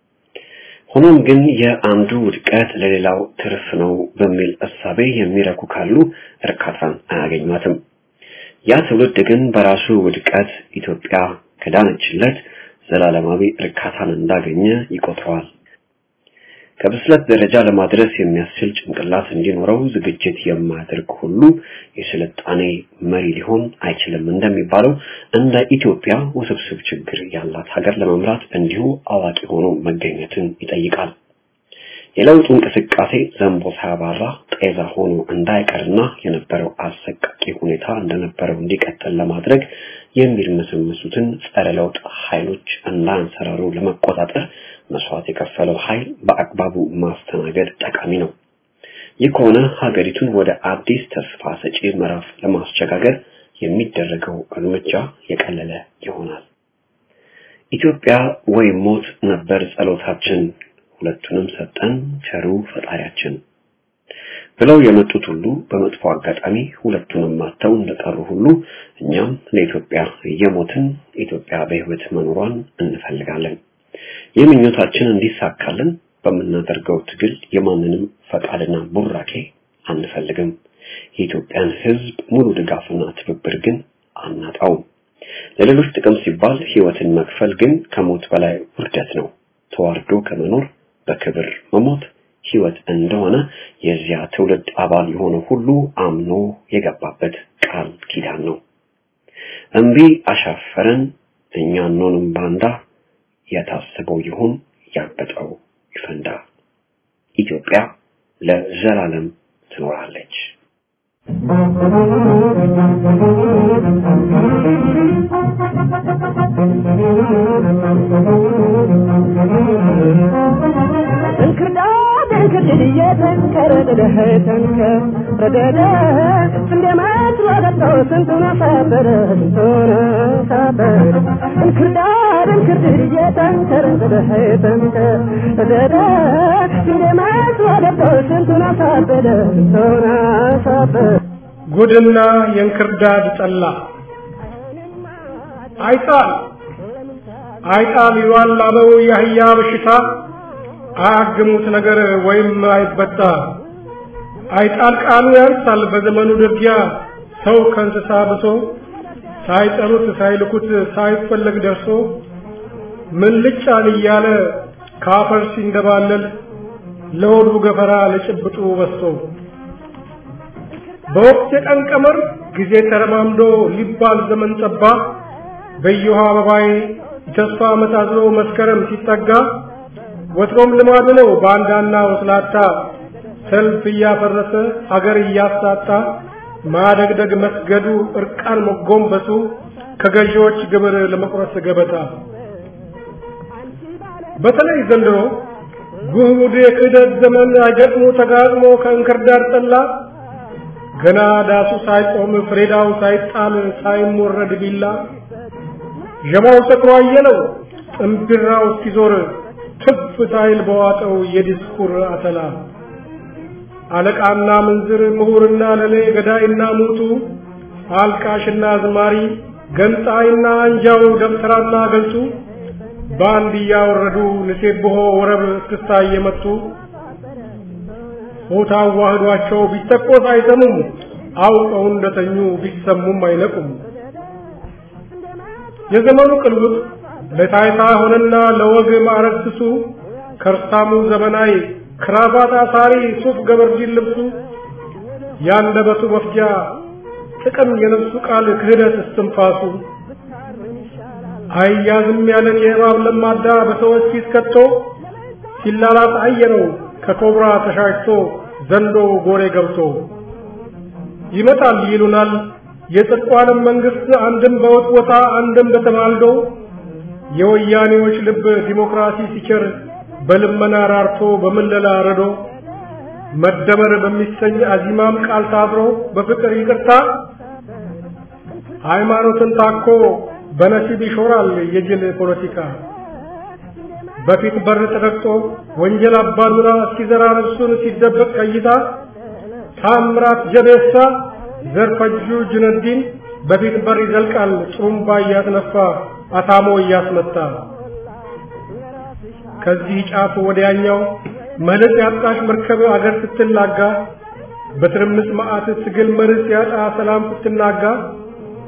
ሆኖም ግን የአንዱ ውድቀት ለሌላው ትርፍ ነው በሚል እሳቤ የሚረኩ ካሉ እርካታን አያገኟትም። ያ ትውልድ ግን በራሱ ውድቀት ኢትዮጵያ ከዳነችለት ዘላለማዊ እርካታን እንዳገኘ ይቆጥረዋል። ከብስለት ደረጃ ለማድረስ የሚያስችል ጭንቅላት እንዲኖረው ዝግጅት የማያደርግ ሁሉ የስልጣኔ መሪ ሊሆን አይችልም እንደሚባለው እንደ ኢትዮጵያ ውስብስብ ችግር ያላት ሀገር ለመምራት እንዲሁ አዋቂ ሆኖ መገኘትን ይጠይቃል። የለውጡ እንቅስቃሴ ዘንቦ ሳያባራ ጤዛ ሆኖ እንዳይቀርና የነበረው አሰቃቂ ሁኔታ እንደነበረው እንዲቀጥል ለማድረግ የሚርመሰመሱትን ጸረ ለውጥ ኃይሎች እንዳንሰራሩ ለመቆጣጠር መስዋዕት የከፈለው ኃይል በአግባቡ ማስተናገድ ጠቃሚ ነው። ይህ ከሆነ ሀገሪቱን ወደ አዲስ ተስፋ ሰጪ ምዕራፍ ለማስቸጋገር የሚደረገው እርምጃ የቀለለ ይሆናል። ኢትዮጵያ ወይ ሞት ነበር ጸሎታችን፣ ሁለቱንም ሰጠን ቸሩ ፈጣሪያችን ብለው የመጡት ሁሉ በመጥፎ አጋጣሚ ሁለቱንም ማተው እንደቀሩ ሁሉ እኛም ለኢትዮጵያ እየሞትን ኢትዮጵያ በሕይወት መኖሯን እንፈልጋለን። ይህ ምኞታችን እንዲሳካልን በምናደርገው ትግል የማንንም ፈቃድና ቡራኬ አንፈልግም። የኢትዮጵያን ሕዝብ ሙሉ ድጋፍና ትብብር ግን አናጣውም። ለሌሎች ጥቅም ሲባል ሕይወትን መክፈል ግን ከሞት በላይ ውርደት ነው። ተዋርዶ ከመኖር በክብር መሞት ሕይወት እንደሆነ የዚያ ትውልድ አባል የሆነ ሁሉ አምኖ የገባበት ቃል ኪዳን ነው። እምቢ አሻፈረን እኛ እንሆንም ባንዳ የታሰበው ይሁን ያበጠው ይፈንዳ። ኢትዮጵያ ለዘላለም ትኖራለች። እንክርዳድ እንክርድድ እየተንከረደደ ተንከር ረደደ እንደ መትሮ ገብቶ ስንቱን አሳበረ ስንቱን አሳበረ እንክርዳድ እንክርድድ እየተንከረደደ ተንከር ረደደ እንደ መትሮ ገብቶ ስንቱን አሳበረ ስንቱን አሳበረ ጉድና የእንክርዳድ ጠላ አይጣል አይጣል ይሏል ላለው የአህያ በሽታ አያግሙት ነገር ወይም አይበጣ አይጣል ቃሉ ያንሳል በዘመኑ ድርጊያ ሰው ከእንስሳ ብሶ ሳይጠሩት ሳይልኩት ሳይፈለግ ደርሶ ምን ልጫን እያለ ካፈር ሲንደባለል ለሆዱ ገፈራ ለጭብጡ በስቶ በወቅት የቀን ቀመር ጊዜ ተረማምዶ ሊባል ዘመን ጠባ በየውሃ አበባዬ ተስፋ መታዝሎ መስከረም ሲጠጋ ወትሮም ልማዱ ነው ባንዳና ወስላታ ሰልፍ እያፈረሰ አገር እያሳጣ ማደግደግ መስገዱ እርቃን መጎንበሱ ከገዢዎች ግብር ለመቁረስ ገበታ በተለይ ዘንድሮ ጉድ የክህደት ዘመን አይገጥሞ ተጋጥሞ ከእንክርዳድ ጠላ ገና ዳሱ ሳይቆም ፍሬዳው ሳይጣል ሳይሞረድ ቢላ ዠማው ሰክሮ አየለው ጥምብራው እስኪዞር ትፍ ሳይል በዋጠው የዲስኩር አተላ አለቃና ምንዝር ምሁርና ለሌ ገዳይና ሙቱ አልቃሽና ዝማሪ ገንጣይና አንጃው ደብተራና ገልጡ በአንድ እያወረዱ ንሴብሖ ወረብ እስክስታ እየመቱ ሆታ ዋህዷቸው ቢተቆስ አይሰሙም አውቀው እንደተኙ ቢሰሙም አይነቁም የዘመኑ ቅልውጥ ለታይታ ሆነና ለወግ ማዕረግ ስሱ ከርሳሙ ዘመናዊ ክራባት አሳሪ ሱፍ ገበርዲን ልብሱ ያንደበቱ መፍጃ ጥቅም የነፍሱ ቃል ክህደት እስትንፋሱ አያዝም ያለን የእባብ ለማዳ በሰዎች ፊት ከቶ ሲላላት አየነው ከኮብራ ተሻሽቶ ዘንዶ ጎሬ ገብቶ ይመጣል ይሉናል የጽድቋንም መንግስት አንድም በውጥቦታ አንድም በተማልዶ የወያኔዎች ልብ ዲሞክራሲ ሲቸር በልመና ራርቶ በምለላ ረዶ መደመር በሚሰኝ አዚማም ቃል ታብሮ በፍቅር ይቅርታ ሃይማኖትን ታኮ በነሲብ ይሾራል የጅል ፖለቲካ በፊት በር ተረግጦ ወንጀል አባዱራ እስኪዘራ ነፍሱን ሲደበቅ ከይታ ታምራት ጀቤሳ ዘርፈጁ ጁነዲን በፊት በር ይዘልቃል ጥሩምባ እያስነፋ አታሞ እያስመታ ከዚህ ጫፍ ወዲያኛው መልስ ያጣሽ መርከብ አገር ስትላጋ በትርምስ መዓት ትግል መርስ ያጣ ሰላም ስትናጋ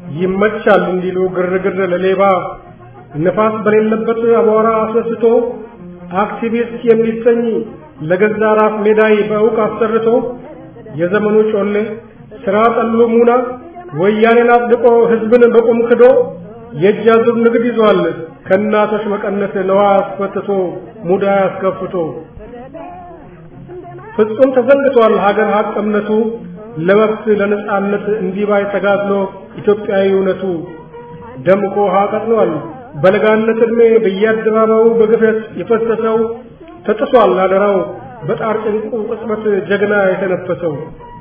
ይመቻል እንዲሉ ግርግር ለሌባ ነፋስ በሌለበት አቧራ አስነስቶ አክቲቪስት የሚሰኝ ለገዛ ራስ ሜዳይ በእውቅ አሰርቶ የዘመኑ ጮሌ ስራ ጠሉ ሙና ወያኔን አጽድቆ ህዝብን በቁም ክዶ የእጅ አዙር ንግድ ይዟል ከእናቶች መቀነት ነዋ አስፈትቶ ሙዳ አስከፍቶ ፍጹም ተዘንግቷል ሀገር ሀቅ እምነቱ ለመብት ለነጻነት እንዲባይ ተጋድሎ ኢትዮጵያዊ እውነቱ ደምቆ ውሃ ቀጥሏል በለጋነት ዕድሜ በየአደባባዩ በግፈት የፈሰሰው ተጥሷል አደራው በጣር ጭንቁ ቅጽበት ጀግና የተነፈሰው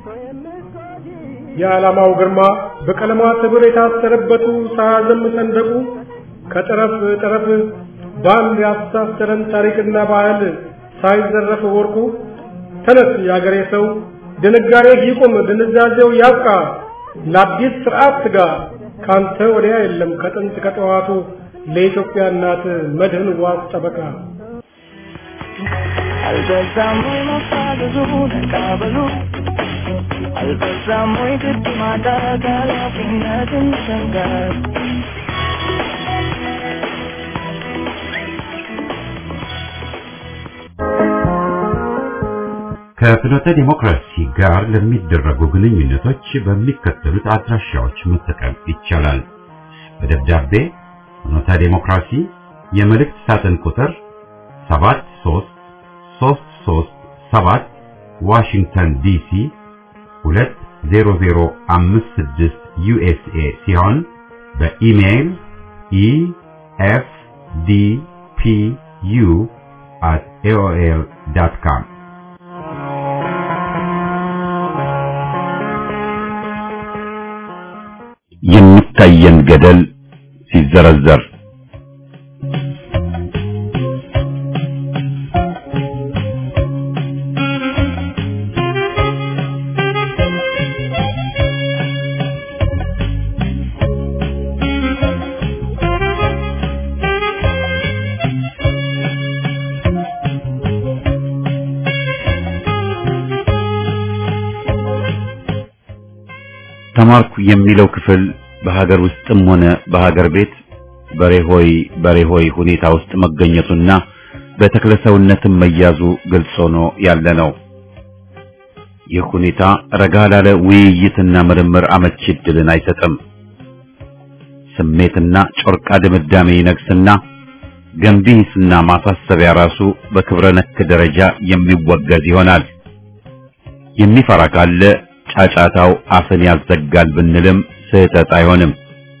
የዓላማው ግርማ በቀለማት ሕብር የታሰረበቱ ሳያዘም ሰንደቁ ከጠረፍ ጠረፍ በአንድ ያስተሳሰረን ታሪክና ባህል ሳይዘረፍ ወርቁ ተነስ የአገሬ ሰው ድንጋሬ ይቁም ድንዛዜው ያብቃ ለአዲስ ስርዓት ትጋ ካንተ ወዲያ የለም ከጥንት ከጠዋቱ ለኢትዮጵያ እናት መድህን ዋስ ጠበቃ አልበዛም ወይ መፋዘዙ ተቃበሉ አልበዛም ወይ ግድ ማጣት ኃላፊነትን መሸንጋት ከፍኖተ ዲሞክራሲ ጋር ለሚደረጉ ግንኙነቶች በሚከተሉት አድራሻዎች መጠቀም ይቻላል። በደብዳቤ ፍኖተ ዲሞክራሲ የመልእክት ሳጥን ቁጥር 73337 ዋሽንግተን ዲሲ 20056 ዩኤስኤ ሲሆን በኢሜይል ኢኤፍዲፒዩ at aol.com የሚታየን ገደል ሲዘረዘር ተማርኩ የሚለው ክፍል በሀገር ውስጥም ሆነ በሀገር ቤት በሬሆይ በሬሆይ ሁኔታ ውስጥ መገኘቱና በተክለሰውነትም መያዙ ግልጽ ሆኖ ያለ ነው። ይህ ሁኔታ ረጋ ላለ ውይይትና ምርምር አመቺ ዕድልን አይሰጥም። ስሜትና ጮርቃ ድምዳሜ ይነግስና ገንቢ ሂስና ማሳሰቢያ ራሱ በክብረ ነክ ደረጃ የሚወገዝ ይሆናል። የሚፈራ ካለ ጫጫታው አፍን ያዘጋል ብንልም ስህተት አይሆንም።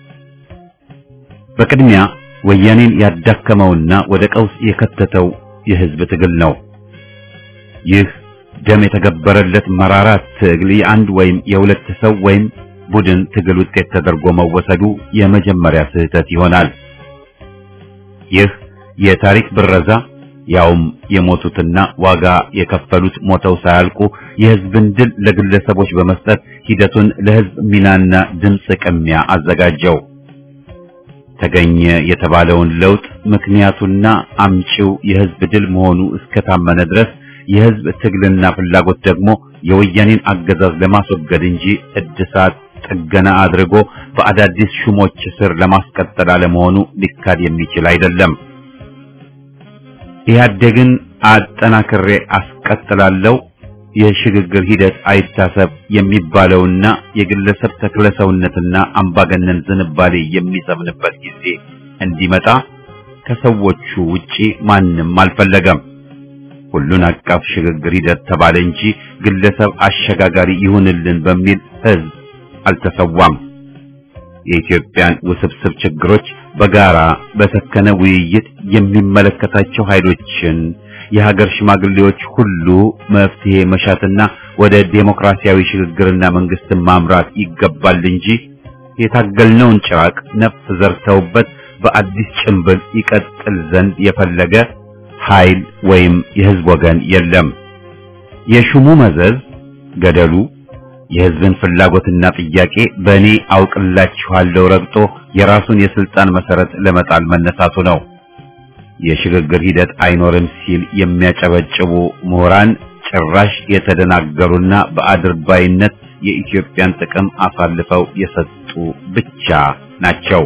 በቅድሚያ ወያኔን ያዳከመውና ወደ ቀውስ የከተተው የህዝብ ትግል ነው። ይህ ደም የተገበረለት መራራ ትግል የአንድ ወይም የሁለት ሰው ወይም ቡድን ትግል ውጤት ተደርጎ መወሰዱ የመጀመሪያ ስህተት ይሆናል። ይህ የታሪክ ብረዛ ያውም የሞቱትና ዋጋ የከፈሉት ሞተው ሳያልቁ የህዝብን ድል ለግለሰቦች በመስጠት ሂደቱን ለህዝብ ሚናና ድምፅ ቅሚያ አዘጋጀው። ተገኘ የተባለውን ለውጥ ምክንያቱና አምጪው የህዝብ ድል መሆኑ እስከታመነ ድረስ የህዝብ ትግልና ፍላጎት ደግሞ የወያኔን አገዛዝ ለማስወገድ እንጂ እድሳት ጥገና አድርጎ በአዳዲስ ሹሞች ስር ለማስቀጠል አለመሆኑ ሊካድ የሚችል አይደለም። ኢህአዴግን አጠናክሬ አስቀጥላለሁ የሽግግር ሂደት አይታሰብ የሚባለውና የግለሰብ ተክለሰውነትና አምባገነን ዝንባሌ የሚሰምንበት ጊዜ እንዲመጣ ከሰዎቹ ውጪ ማንም አልፈለገም። ሁሉን አቀፍ ሽግግር ሂደት ተባለ እንጂ ግለሰብ አሸጋጋሪ ይሁንልን በሚል ህዝብ አልተሰዋም። የኢትዮጵያን ውስብስብ ችግሮች በጋራ በሰከነ ውይይት የሚመለከታቸው ኃይሎችን የሀገር ሽማግሌዎች ሁሉ መፍትሄ መሻትና ወደ ዴሞክራሲያዊ ሽግግርና መንግስትን ማምራት ይገባል እንጂ የታገልነውን ጭራቅ ነፍስ ዘርተውበት በአዲስ ጭንብል ይቀጥል ዘንድ የፈለገ ኃይል ወይም የህዝብ ወገን የለም። የሹሙ መዘዝ ገደሉ የህዝብን ፍላጎትና ጥያቄ በእኔ አውቅላችኋለሁ ረግጦ የራሱን የስልጣን መሰረት ለመጣል መነሳቱ ነው። የሽግግር ሂደት አይኖርም ሲል የሚያጨበጭቡ ምሁራን ጭራሽ የተደናገሩና በአድርባይነት የኢትዮጵያን ጥቅም አሳልፈው የሰጡ ብቻ ናቸው።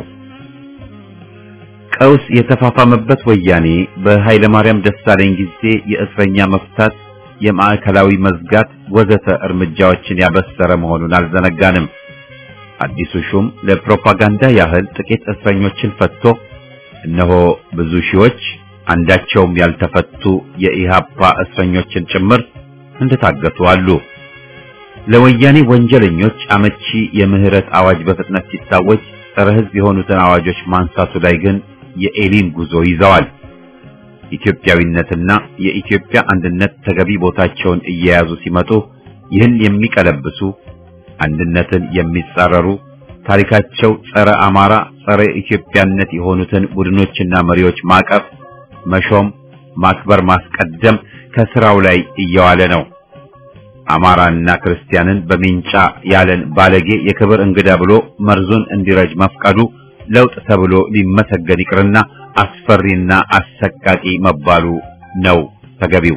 ቀውስ የተፋፋመበት ወያኔ በኃይለ ማርያም ደሳለኝ ጊዜ የእስረኛ መፍታት፣ የማዕከላዊ መዝጋት ወዘተ እርምጃዎችን ያበሰረ መሆኑን አልዘነጋንም። አዲሱ ሹም ለፕሮፓጋንዳ ያህል ጥቂት እስረኞችን ፈትቶ እነሆ ብዙ ሺዎች አንዳቸውም ያልተፈቱ የኢሃፓ እስረኞችን ጭምር እንደታገቱ አሉ። ለወያኔ ወንጀለኞች አመቺ የምህረት አዋጅ በፍጥነት ሲታወጅ ጸረ ሕዝብ የሆኑትን አዋጆች ማንሳቱ ላይ ግን የኤሊን ጉዞ ይዘዋል። ኢትዮጵያዊነትና የኢትዮጵያ አንድነት ተገቢ ቦታቸውን እየያዙ ሲመጡ ይህን የሚቀለብሱ አንድነትን የሚጻረሩ ታሪካቸው ጸረ አማራ፣ ጸረ ኢትዮጵያነት የሆኑትን ቡድኖችና መሪዎች ማቀፍ፣ መሾም፣ ማክበር፣ ማስቀደም ከስራው ላይ እየዋለ ነው። አማራና ክርስቲያንን በሚንጫ ያለን ባለጌ የክብር እንግዳ ብሎ መርዙን እንዲረጅ መፍቀዱ ለውጥ ተብሎ ሊመሰገን ይቅርና አስፈሪና አሰቃቂ መባሉ ነው ተገቢው።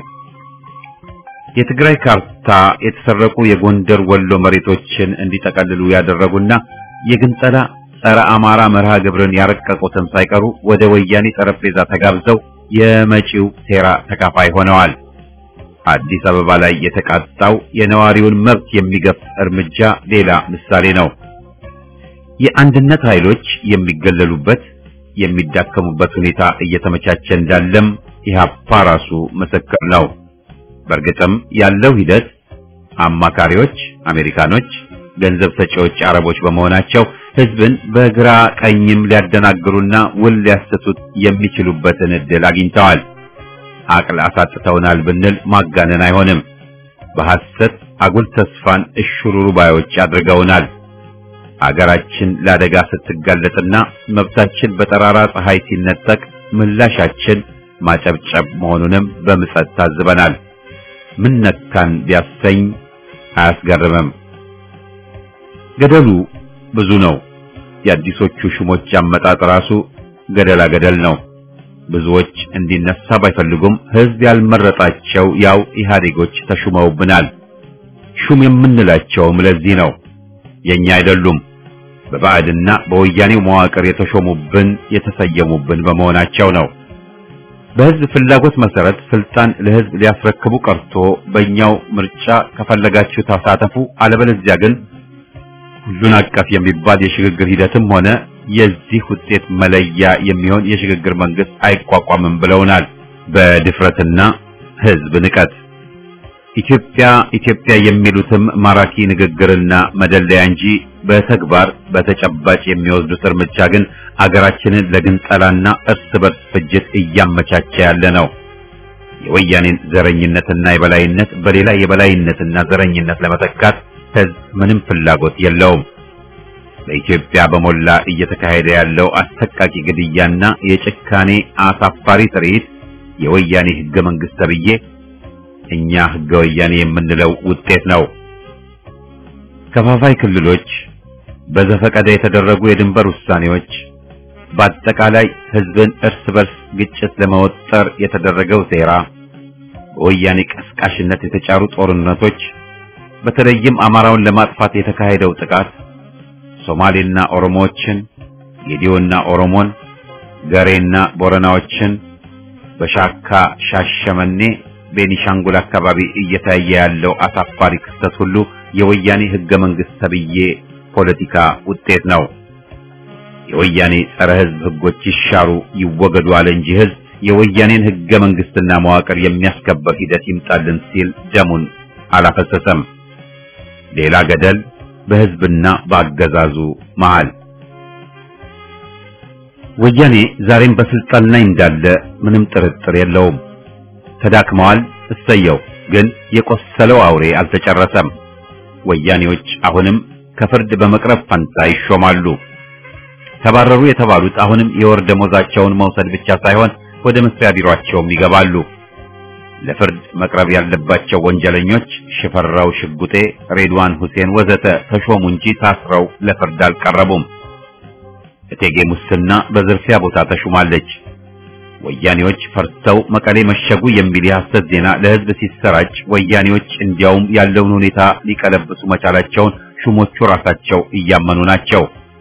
የትግራይ ካርታ የተሰረቁ የጎንደር ወሎ መሬቶችን እንዲጠቀልሉ ያደረጉና የግንጠላ ጸረ አማራ መርሃ ግብርን ያረቀቁትን ሳይቀሩ ወደ ወያኔ ጠረጴዛ ተጋብዘው የመጪው ሴራ ተካፋይ ሆነዋል። አዲስ አበባ ላይ የተቃጣው የነዋሪውን መብት የሚገፍ እርምጃ ሌላ ምሳሌ ነው። የአንድነት ኃይሎች የሚገለሉበት የሚዳከሙበት ሁኔታ እየተመቻቸ እንዳለም ኢህአፓ ራሱ ምስክር ነው። በእርግጥም ያለው ሂደት አማካሪዎች አሜሪካኖች፣ ገንዘብ ሰጪዎች አረቦች በመሆናቸው ህዝብን በግራ ቀኝም ሊያደናግሩና ውል ሊያሰቱት የሚችሉበትን እድል አግኝተዋል። አቅል አሳጥተውናል ብንል ማጋነን አይሆንም። በሐሰት አጉል ተስፋን እሽሩሩ ባዮች አድርገውናል። አገራችን ለአደጋ ስትጋለጥና መብታችን በጠራራ ፀሐይ ሲነጠቅ ምላሻችን ማጨብጨብ መሆኑንም በምጸት ታዝበናል። ምን ነካን ቢያሰኝ አያስገርምም። ገደሉ ብዙ ነው። የአዲሶቹ ሹሞች አመጣጥ ራሱ ገደላ ገደል ነው። ብዙዎች እንዲነሳ ባይፈልጉም ህዝብ ያልመረጣቸው ያው ኢህአዴጎች ተሹመውብናል። ሹም የምንላቸውም ለዚህ ነው። የኛ አይደሉም። በባዕድና በወያኔው መዋቅር የተሾሙብን የተሰየሙብን በመሆናቸው ነው። በህዝብ ፍላጎት መሰረት ስልጣን ለህዝብ ሊያስረክቡ ቀርቶ በእኛው ምርጫ ከፈለጋችሁ ተሳተፉ፣ አለበለዚያ ግን ሁሉን አቀፍ የሚባል የሽግግር ሂደትም ሆነ የዚህ ውጤት መለያ የሚሆን የሽግግር መንግስት አይቋቋምም ብለውናል። በድፍረትና ህዝብ ንቀት ኢትዮጵያ ኢትዮጵያ የሚሉትም ማራኪ ንግግርና መደለያ እንጂ በተግባር በተጨባጭ የሚወስዱት እርምጃ ግን አገራችንን ለግንጠላና እርስ በርስ ፍጅት እያመቻቸ ያለ ነው። የወያኔን ዘረኝነትና የበላይነት በሌላ የበላይነትና ዘረኝነት ለመተካት ህዝብ ምንም ፍላጎት የለውም። በኢትዮጵያ በሞላ እየተካሄደ ያለው አሰቃቂ ግድያና የጭካኔ አሳፋሪ ትርኢት የወያኔ ህገ መንግስት ተብዬ እኛ ህገ ወያኔ የምንለው ውጤት ነው። ከፋፋይ ክልሎች፣ በዘፈቀደ የተደረጉ የድንበር ውሳኔዎች፣ በአጠቃላይ ህዝብን እርስ በርስ ግጭት ለመወጠር የተደረገው ሴራ፣ በወያኔ ቀስቃሽነት የተጫሩ ጦርነቶች፣ በተለይም አማራውን ለማጥፋት የተካሄደው ጥቃት ሶማሌና ኦሮሞዎችን፣ ጌዲዮና ኦሮሞን፣ ገሬና ቦረናዎችን በሻካ ሻሸመኔ ቤኒሻንጉል አካባቢ እየታየ ያለው አሳፋሪ ክስተት ሁሉ የወያኔ ህገ መንግስት ተብዬ ፖለቲካ ውጤት ነው። የወያኔ ጸረ ህዝብ ህጎች ይሻሩ ይወገዱ አለ እንጂ ህዝብ የወያኔን ህገ መንግስትና መዋቅር የሚያስከበር ሂደት ይምጣልን ሲል ደሙን አላፈሰሰም። ሌላ ገደል በህዝብና በአገዛዙ መሃል። ወያኔ ዛሬም በስልጣን ላይ እንዳለ ምንም ጥርጥር የለውም። ተዳክመዋል። እሰየው። ግን የቆሰለው አውሬ አልተጨረሰም። ወያኔዎች አሁንም ከፍርድ በመቅረብ ፈንታ ይሾማሉ። ተባረሩ የተባሉት አሁንም የወር ደሞዛቸውን መውሰድ ብቻ ሳይሆን ወደ መስሪያ ቢሮአቸውም ይገባሉ። ለፍርድ መቅረብ ያለባቸው ወንጀለኞች ሽፈራው ሽጉጤ፣ ሬድዋን ሁሴን ወዘተ ተሾሙ እንጂ ታስረው ለፍርድ አልቀረቡም። እቴጌ ሙስና በዝርፊያ ቦታ ተሹማለች። ወያኔዎች ፈርተው መቀሌ መሸጉ የሚል የሐሰት ዜና ለህዝብ ሲሰራጭ ወያኔዎች እንዲያውም ያለውን ሁኔታ ሊቀለብሱ መቻላቸውን ሹሞቹ ራሳቸው እያመኑ ናቸው።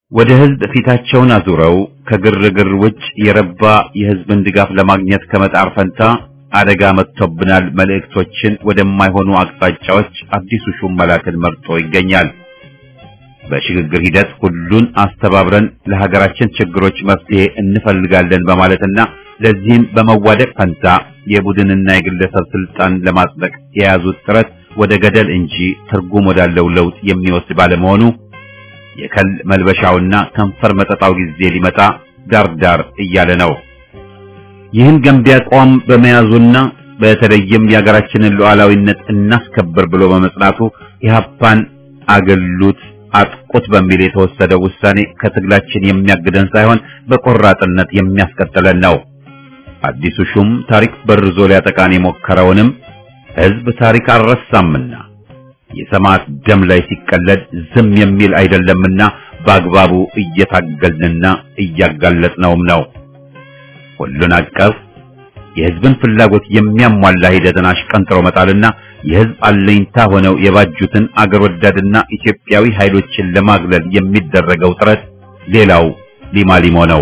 ወደ ህዝብ ፊታቸውን አዙረው ከግርግር ውጭ የረባ የህዝብን ድጋፍ ለማግኘት ከመጣር ፈንታ አደጋ መጥቶብናል መልእክቶችን ወደማይሆኑ አቅጣጫዎች አዲሱ ሹም መላክን መርጦ ይገኛል። በሽግግር ሂደት ሁሉን አስተባብረን ለሀገራችን ችግሮች መፍትሄ እንፈልጋለን በማለትና ለዚህም በመዋደቅ ፈንታ የቡድንና የግለሰብ ስልጣን ለማጽደቅ የያዙት ጥረት ወደ ገደል እንጂ ትርጉም ወዳለው ለውጥ የሚወስድ ባለመሆኑ የከል መልበሻውና ከንፈር መጠጣው ጊዜ ሊመጣ ዳርዳር እያለ ነው። ይህን ገንቢ አቋም በመያዙና በተለይም የሀገራችንን ሉዓላዊነት እናስከብር ብሎ በመጽናቱ ኢህአፓን አገሉት አጥቁት በሚል የተወሰደው ውሳኔ ከትግላችን የሚያግደን ሳይሆን በቆራጥነት የሚያስቀጥለን ነው። አዲሱ ሹም ታሪክ በርዞ ሊያጠቃን የሞከረውንም ህዝብ ታሪክ አልረሳምና የሰማዕት ደም ላይ ሲቀለድ ዝም የሚል አይደለምና በአግባቡ እየታገልንና እያጋለጥነውም ነው። ሁሉን አቀፍ የህዝብን ፍላጎት የሚያሟላ ሂደትን አሽቀንጥሮ መጣልና የህዝብ አለኝታ ሆነው የባጁትን አገር ወዳድና ኢትዮጵያዊ ኃይሎችን ለማግለል የሚደረገው ጥረት ሌላው ሊማሊሞ ነው።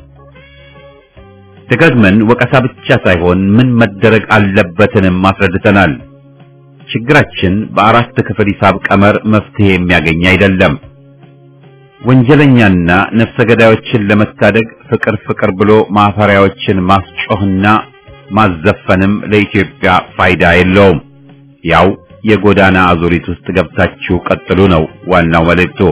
ደጋግመን ወቀሳ ብቻ ሳይሆን ምን መደረግ አለበትንም አስረድተናል። ችግራችን በአራት ክፍል ሂሳብ ቀመር መፍትሄ የሚያገኝ አይደለም። ወንጀለኛና ነፍሰ ገዳዮችን ለመታደግ ፍቅር ፍቅር ብሎ ማፈሪያዎችን ማስጮህና ማዘፈንም ለኢትዮጵያ ፋይዳ የለውም። ያው የጎዳና አዙሪት ውስጥ ገብታችሁ ቀጥሉ ነው ዋናው መልእክቱ።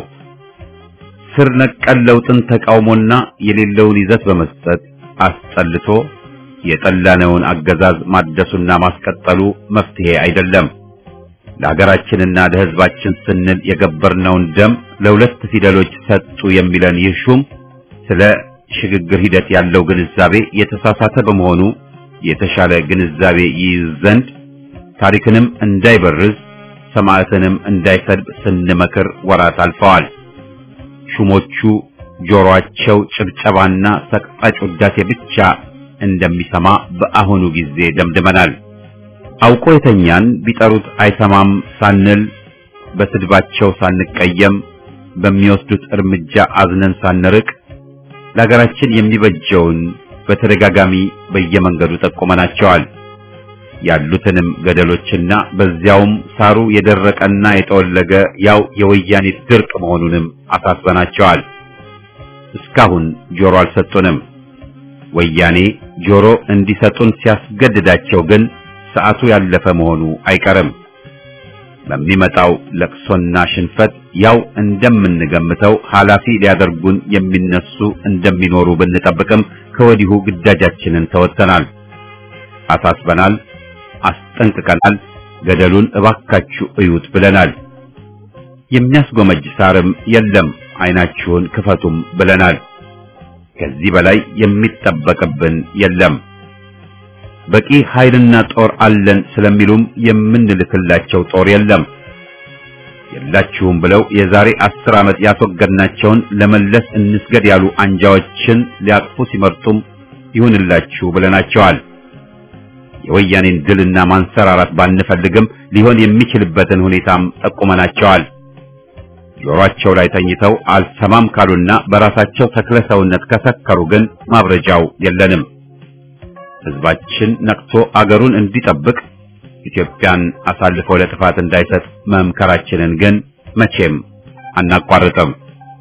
ስር ነቀል ለውጥን ተቃውሞና የሌለውን ይዘት በመስጠት አስጠልቶ የጠላነውን አገዛዝ ማደሱና ማስቀጠሉ መፍትሄ አይደለም። ለሀገራችንና ለሕዝባችን ስንል የገበርነውን ደም ለሁለት ፊደሎች ሰጡ የሚለን ይህ ሹም ስለ ሽግግር ሂደት ያለው ግንዛቤ የተሳሳተ በመሆኑ የተሻለ ግንዛቤ ይይዝ ዘንድ ታሪክንም እንዳይበርዝ ሰማዕትንም እንዳይሰድብ ስንመክር ወራት አልፈዋል። ሹሞቹ ጆሮአቸው ጭብጨባና ሰቅጣጭ ውዳሴ ብቻ እንደሚሰማ በአሁኑ ጊዜ ደምድመናል። አውቆ የተኛን ቢጠሩት አይሰማም ሳንል በስድባቸው ሳንቀየም በሚወስዱት እርምጃ አዝነን ሳንርቅ ለሀገራችን የሚበጀውን በተደጋጋሚ በየመንገዱ ጠቁመናቸዋል። ያሉትንም ገደሎችና በዚያውም ሳሩ የደረቀና የጠወለገ ያው የወያኔ ድርቅ መሆኑንም አሳስበናቸዋል። እስካሁን ጆሮ አልሰጡንም። ወያኔ ጆሮ እንዲሰጡን ሲያስገድዳቸው ግን ሰዓቱ ያለፈ መሆኑ አይቀርም። በሚመጣው ለቅሶና ሽንፈት ያው እንደምንገምተው ኃላፊ ሊያደርጉን የሚነሱ እንደሚኖሩ ብንጠብቅም ከወዲሁ ግዳጃችንን ተወጥተናል፣ አሳስበናል፣ አስጠንቅቀናል። ገደሉን እባካችሁ እዩት ብለናል። የሚያስጎመጅ ሳርም የለም፣ አይናችሁን ክፈቱም ብለናል። ከዚህ በላይ የሚጠበቅብን የለም። በቂ ኃይልና ጦር አለን ስለሚሉም የምንልክላቸው ጦር የለም። የላችሁም ብለው የዛሬ አስር ዓመት ያስወገድናቸውን ለመለስ እንስገድ ያሉ አንጃዎችን ሊያቅፉ ሲመርጡም ይሁንላችሁ ብለናቸዋል። የወያኔን ድልና ማንሰራራት ባንፈልግም ሊሆን የሚችልበትን ሁኔታም ጠቁመናቸዋል። ጆሮአቸው ላይ ተኝተው አልሰማም ካሉና በራሳቸው ተክለ ሰውነት ከሰከሩ ግን ማብረጃው የለንም። ሕዝባችን ነቅቶ አገሩን እንዲጠብቅ ኢትዮጵያን አሳልፎ ለጥፋት እንዳይሰጥ መምከራችንን ግን መቼም አናቋርጥም።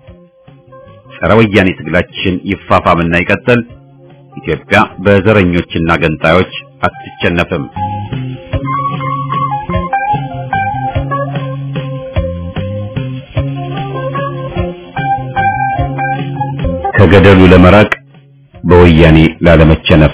ጸረ ወያኔ ትግላችን ይፋፋምና ይቀጥል። ኢትዮጵያ በዘረኞችና ገንጣዮች አትሸነፍም። ከገደሉ ለመራቅ በወያኔ ላለመቸነፍ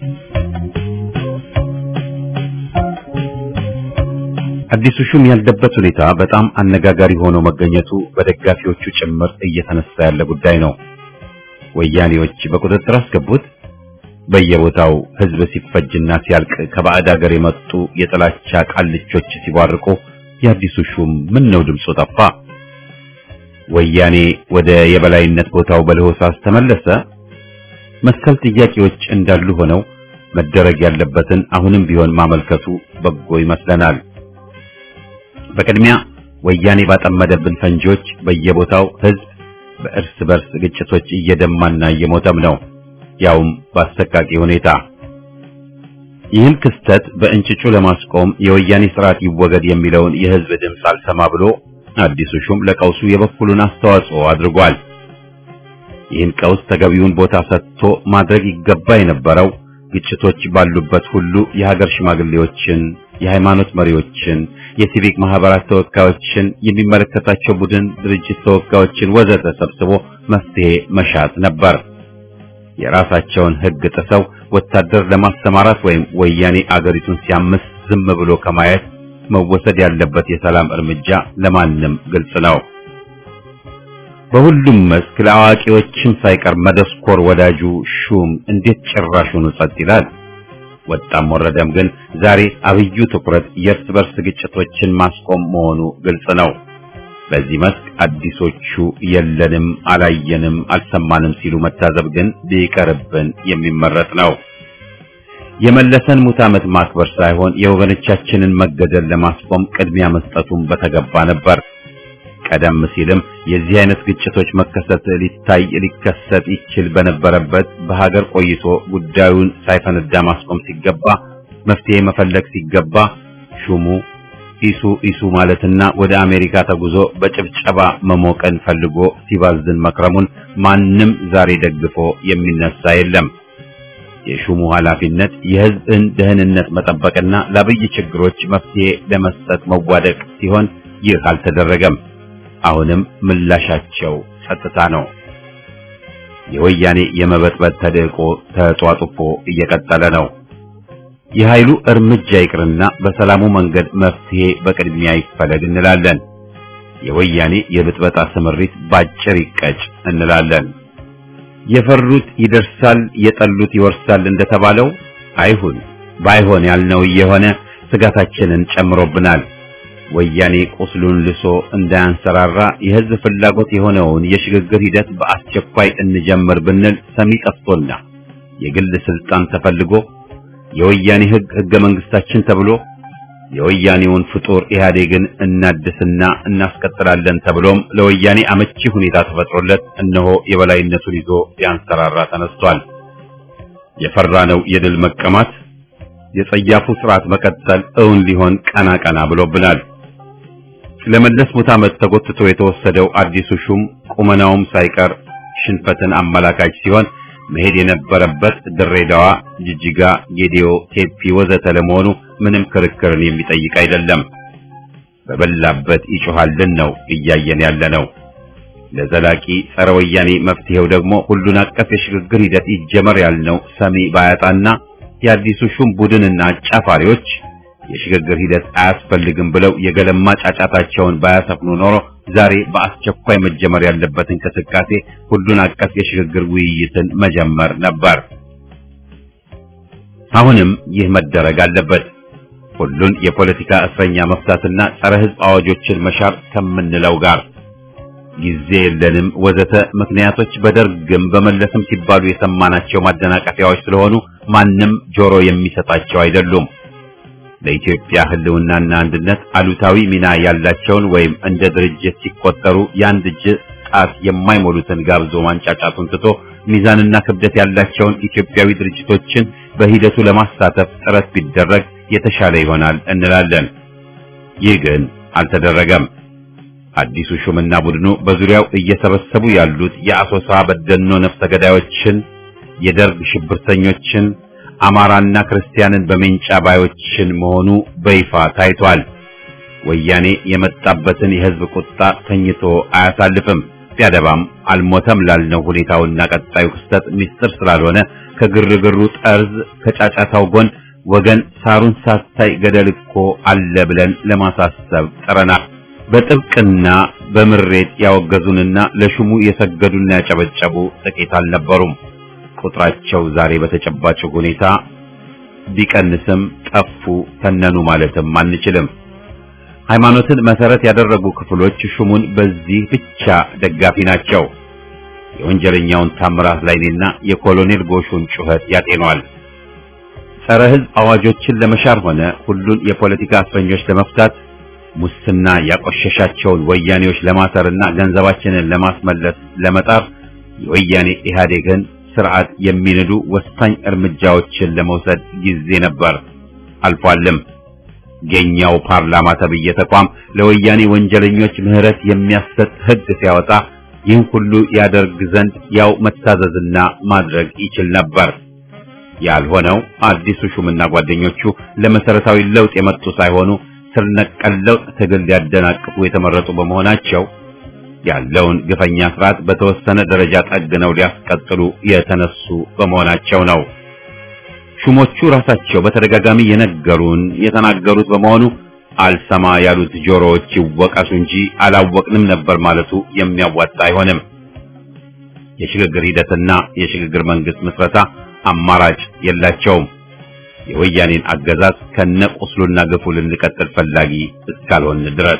አዲሱ ሹም ያለበት ሁኔታ በጣም አነጋጋሪ ሆኖ መገኘቱ በደጋፊዎቹ ጭምር እየተነሳ ያለ ጉዳይ ነው። ወያኔዎች በቁጥጥር አስገቡት። በየቦታው ሕዝብ ሲፈጅና ሲያልቅ ከባዕድ ሀገር የመጡ የጥላቻ ቃልቾች ሲቧርቁ የአዲሱ ሹም ምን ነው ድምፁ ጠፋ? ወያኔ ወደ የበላይነት ቦታው በለሆሳስ ተመለሰ? መሰል ጥያቄዎች እንዳሉ ሆነው መደረግ ያለበትን አሁንም ቢሆን ማመልከቱ በጎ ይመስለናል። በቅድሚያ ወያኔ ባጠመደብን ፈንጂዎች በየቦታው ሕዝብ በእርስ በርስ ግጭቶች እየደማና እየሞተም ነው፣ ያውም በአሰቃቂ ሁኔታ። ይህን ክስተት በእንጭጩ ለማስቆም የወያኔ ስርዓት ይወገድ የሚለውን የህዝብ ድምፅ አልሰማ ብሎ አዲሱ ሹም ለቀውሱ የበኩሉን አስተዋጽኦ አድርጓል። ይህን ቀውስ ተገቢውን ቦታ ሰጥቶ ማድረግ ይገባ የነበረው ግጭቶች ባሉበት ሁሉ የሀገር ሽማግሌዎችን፣ የሃይማኖት መሪዎችን፣ የሲቪክ ማህበራት ተወካዮችን፣ የሚመለከታቸው ቡድን ድርጅት ተወካዮችን ወዘተ ሰብስቦ መፍትሄ መሻት ነበር። የራሳቸውን ህግ ጥሰው ወታደር ለማሰማራት ወይም ወያኔ አገሪቱን ሲያምስ ዝም ብሎ ከማየት መወሰድ ያለበት የሰላም እርምጃ ለማንም ግልጽ ነው። በሁሉም መስክ ለአዋቂዎችም ሳይቀር መደስኮር ወዳጁ ሹም እንዴት ጭራሹኑ ጸጥ ይላል? ወጣም ወረደም ግን ዛሬ አብዩ ትኩረት የእርስ በርስ ግጭቶችን ማስቆም መሆኑ ግልጽ ነው። በዚህ መስክ አዲሶቹ የለንም፣ አላየንም፣ አልሰማንም ሲሉ መታዘብ ግን ቢቀርብን የሚመረጥ ነው። የመለሰን ሙት ዓመት ማክበር ሳይሆን የወገኖቻችንን መገደል ለማስቆም ቅድሚያ መስጠቱን በተገባ ነበር። ቀደም ሲልም የዚህ አይነት ግጭቶች መከሰት ሊታይ ሊከሰት ይችል በነበረበት በሀገር ቆይቶ ጉዳዩን ሳይፈነዳ ማስቆም ሲገባ መፍትሄ መፈለግ ሲገባ ሹሙ ኢሱ ኢሱ ማለትና ወደ አሜሪካ ተጉዞ በጭብጨባ መሞቀን ፈልጎ ሲባዝን መክረሙን ማንም ዛሬ ደግፎ የሚነሳ የለም። የሹሙ ኃላፊነት የሕዝብን ደህንነት መጠበቅና ለአብይ ችግሮች መፍትሄ ለመስጠት መዋደቅ ሲሆን ይህ አልተደረገም። አሁንም ምላሻቸው ጸጥታ ነው። የወያኔ የመበጥበጥ ተደቆ ተጧጡፎ እየቀጠለ ነው። የኃይሉ እርምጃ ይቅርና በሰላሙ መንገድ መፍትሄ በቅድሚያ ይፈለግ እንላለን። የወያኔ የብጥበጣ ስምሪት ባጭር ይቀጭ እንላለን። የፈሩት ይደርሳል፣ የጠሉት ይወርሳል እንደተባለው አይሁን። ባይሆን ያልነው እየሆነ ስጋታችንን ጨምሮብናል። ወያኔ ቁስሉን ልሶ እንዳያንሰራራ የህዝብ ፍላጎት የሆነውን የሽግግር ሂደት በአስቸኳይ እንጀምር ብንል ሰሚ ጠፍቶና የግል ስልጣን ተፈልጎ የወያኔ ህግ ህገ መንግስታችን ተብሎ የወያኔውን ፍጡር ኢህአዴግን እናድስና እናስቀጥላለን ተብሎም ለወያኔ አመቺ ሁኔታ ተፈጥሮለት እነሆ የበላይነቱን ይዞ ሊያንሰራራ ተነስቷል። የፈራነው የድል መቀማት የጸያፉ ስርዓት መቀጠል እውን ሊሆን ቀና ቀና ብሎብናል። ለመለስ ሙት ዓመት ተጎትቶ የተወሰደው አዲሱ ሹም ቁመናውም ሳይቀር ሽንፈትን አመላካች ሲሆን መሄድ የነበረበት ድሬዳዋ፣ ጅጅጋ፣ ጌዲዮ፣ ቴፒ ወዘተ ለመሆኑ ምንም ክርክርን የሚጠይቅ አይደለም። በበላበት ይጮሃልን ነው እያየን ያለ ነው። ለዘላቂ ጸረ ወያኔ መፍትሄው ደግሞ ሁሉን አቀፍ የሽግግር ሂደት ይጀመር ያልነው ሰሚ ባያጣና የአዲሱ ሹም ቡድንና አጫፋሪዎች የሽግግር ሂደት አያስፈልግም ብለው የገለማ ጫጫታቸውን ባያሰፍኑ ኖሮ ዛሬ በአስቸኳይ መጀመር ያለበት እንቅስቃሴ ሁሉን አቀፍ የሽግግር ውይይትን መጀመር ነበር። አሁንም ይህ መደረግ አለበት። ሁሉን የፖለቲካ እስረኛ መፍታትና ጸረ ሕዝብ አዋጆችን መሻር ከምንለው ጋር ጊዜ የለንም ወዘተ ምክንያቶች በደርግም በመለስም ሲባሉ የሰማናቸው ማደናቀፊያዎች ስለሆኑ ማንም ጆሮ የሚሰጣቸው አይደሉም። ለኢትዮጵያ ሕልውናና አንድነት አሉታዊ ሚና ያላቸውን ወይም እንደ ድርጅት ሲቆጠሩ የአንድ እጅ ጣት የማይሞሉትን ጋብዞ ማንጫጫቱን ትቶ ሚዛንና ክብደት ያላቸውን ኢትዮጵያዊ ድርጅቶችን በሂደቱ ለማሳተፍ ጥረት ቢደረግ የተሻለ ይሆናል እንላለን። ይህ ግን አልተደረገም። አዲሱ ሹምና ቡድኑ በዙሪያው እየሰበሰቡ ያሉት የአሶሳ በደኖ ነፍሰ ገዳዮችን፣ የደርግ ሽብርተኞችን፣ አማራና ክርስቲያንን በሜንጫ ባዮችን መሆኑ በይፋ ታይቷል። ወያኔ የመጣበትን የሕዝብ ቁጣ ተኝቶ አያሳልፍም። ቢያደባም አልሞተም ላልነው ሁኔታውና ቀጣዩ ክስተት ምስጢር ስላልሆነ ከግርግሩ ጠርዝ ከጫጫታው ጎን ወገን ሳሩን ሳታይ ገደል እኮ አለ ብለን ለማሳሰብ ጥረናል። በጥብቅና በምሬት ያወገዙንና ለሹሙ የሰገዱና ያጨበጨቡ ጥቂት አልነበሩም። ቁጥራቸው ዛሬ በተጨባጭ ሁኔታ ቢቀንስም ጠፉ፣ ተነኑ ማለትም አንችልም። ሃይማኖትን መሰረት ያደረጉ ክፍሎች ሹሙን በዚህ ብቻ ደጋፊ ናቸው። የወንጀለኛውን ታምራት ላይኔና የኮሎኔል ጎሹን ጩኸት ያጤኗል። ጸረ ሕዝብ አዋጆችን ለመሻር ሆነ ሁሉን የፖለቲካ እስረኞች ለመፍታት ሙስና ያቆሸሻቸውን ወያኔዎች ለማሰርና ገንዘባችንን ለማስመለስ ለመጣር የወያኔ ኢህአዴግን ስርዓት የሚንዱ ወሳኝ እርምጃዎችን ለመውሰድ ጊዜ ነበር፣ አልፏልም። የኛው ፓርላማ ተብዬ ተቋም ለወያኔ ወንጀለኞች ምህረት የሚያሰጥ ሕግ ሲያወጣ ይህን ሁሉ ያደርግ ዘንድ ያው መታዘዝና ማድረግ ይችል ነበር። ያልሆነው አዲሱ ሹምና ጓደኞቹ ለመሰረታዊ ለውጥ የመጡ ሳይሆኑ ስር ነቀል ለውጥ ትግል ሊያደናቅፉ የተመረጡ በመሆናቸው ያለውን ግፈኛ ስርዓት በተወሰነ ደረጃ ጠግነው ሊያስቀጥሉ የተነሱ በመሆናቸው ነው። ሹሞቹ ራሳቸው በተደጋጋሚ የነገሩን የተናገሩት በመሆኑ አልሰማ ያሉት ጆሮዎች ይወቀሱ እንጂ አላወቅንም ነበር ማለቱ የሚያዋጣ አይሆንም። የሽግግር ሂደትና የሽግግር መንግስት ምስረታ አማራጭ የላቸውም። የወያኔን አገዛዝ ከነቁስሉና ግፉ ልንቀጥል ፈላጊ እስካልሆን ድረስ።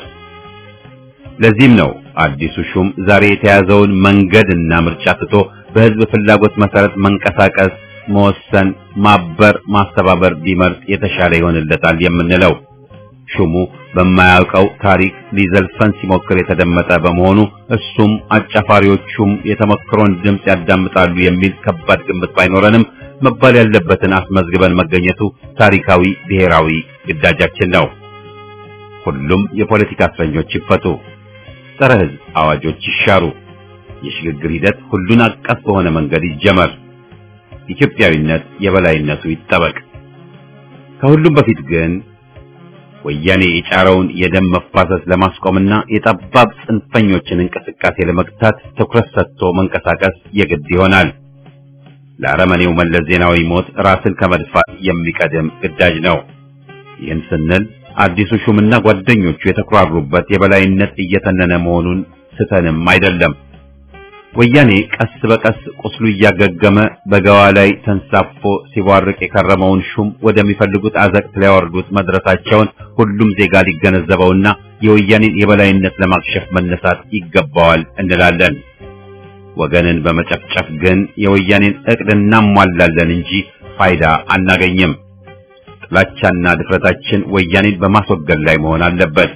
ለዚህም ነው አዲሱ ሹም ዛሬ የተያዘውን መንገድና ምርጫ ትቶ በህዝብ ፍላጎት መሰረት መንቀሳቀስ፣ መወሰን፣ ማበር፣ ማስተባበር ቢመርጥ የተሻለ ይሆንለታል የምንለው። ሹሙ በማያውቀው ታሪክ ሊዘልፈን ሲሞክር የተደመጠ በመሆኑ እሱም አጫፋሪዎቹም የተመክሮን ድምፅ ያዳምጣሉ የሚል ከባድ ግምት ባይኖረንም መባል ያለበትን አስመዝግበን መገኘቱ ታሪካዊ ብሔራዊ ግዳጃችን ነው። ሁሉም የፖለቲካ እስረኞች ይፈቱ፣ ጸረ ህዝብ አዋጆች ይሻሩ፣ የሽግግር ሂደት ሁሉን አቀፍ በሆነ መንገድ ይጀመር፣ ኢትዮጵያዊነት የበላይነቱ ይጠበቅ። ከሁሉም በፊት ግን ወያኔ የጫረውን የደም መፋሰስ ለማስቆምና የጠባብ ጽንፈኞችን እንቅስቃሴ ለመግታት ትኩረት ሰጥቶ መንቀሳቀስ የግድ ይሆናል። ለአረመኔው መለስ ዜናዊ ሞት ራስን ከመድፋት የሚቀድም ግዳጅ ነው። ይህን ስንል አዲሱ ሹምና ጓደኞቹ የተኩራሩበት የበላይነት እየተነነ መሆኑን ስተንም አይደለም። ወያኔ ቀስ በቀስ ቁስሉ እያገገመ በገዋ ላይ ተንሳፎ ሲቧርቅ የከረመውን ሹም ወደሚፈልጉት አዘቅት ሊያወርዱት መድረሳቸውን ሁሉም ዜጋ ሊገነዘበውና የወያኔን የበላይነት ለማክሸፍ መነሳት ይገባዋል እንላለን። ወገንን በመጨፍጨፍ ግን የወያኔን እቅድ እናሟላለን እንጂ ፋይዳ አናገኝም። ጥላቻና ድፍረታችን ወያኔን በማስወገድ ላይ መሆን አለበት።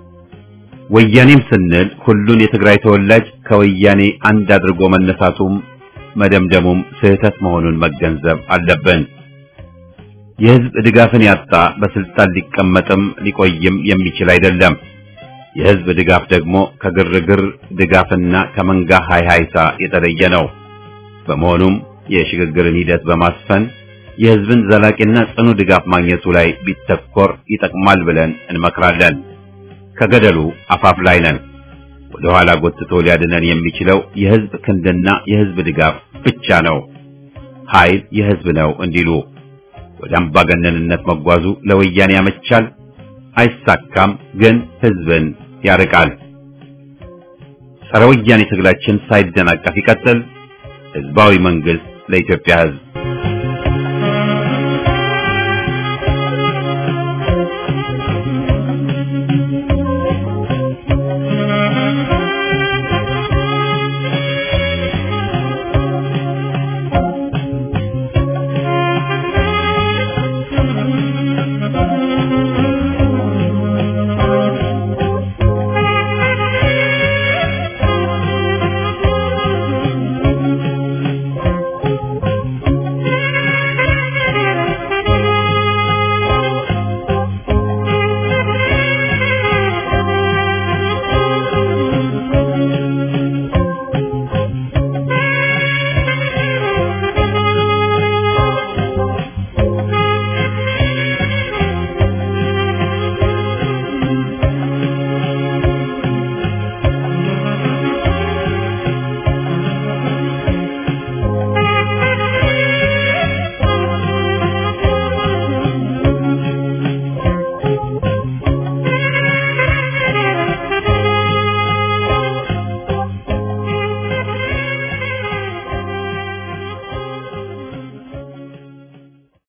ወያኔም ስንል ሁሉን የትግራይ ተወላጅ ከወያኔ አንድ አድርጎ መነሳቱም መደምደሙም ስህተት መሆኑን መገንዘብ አለብን። የህዝብ ድጋፍን ያጣ በስልጣን ሊቀመጥም ሊቆይም የሚችል አይደለም። የህዝብ ድጋፍ ደግሞ ከግርግር ድጋፍና ከመንጋ ሃይሃይታ የተለየ ነው። በመሆኑም የሽግግርን ሂደት በማስፈን የህዝብን ዘላቂና ጽኑ ድጋፍ ማግኘቱ ላይ ቢተኮር ይጠቅማል ብለን እንመክራለን። ከገደሉ አፋፍ ላይ ነን። ወደ ኋላ ጎትቶ ሊያድነን የሚችለው የህዝብ ክንድና የህዝብ ድጋፍ ብቻ ነው። ኃይል የህዝብ ነው እንዲሉ ወደ አምባገነንነት መጓዙ ለወያኔ ያመቻል፣ አይሳካም፣ ግን ህዝብን ያርቃል። ጸረ ወያኔ ትግላችን ሳይደናቀፍ ይቀጥል። ህዝባዊ መንግስት ለኢትዮጵያ ህዝብ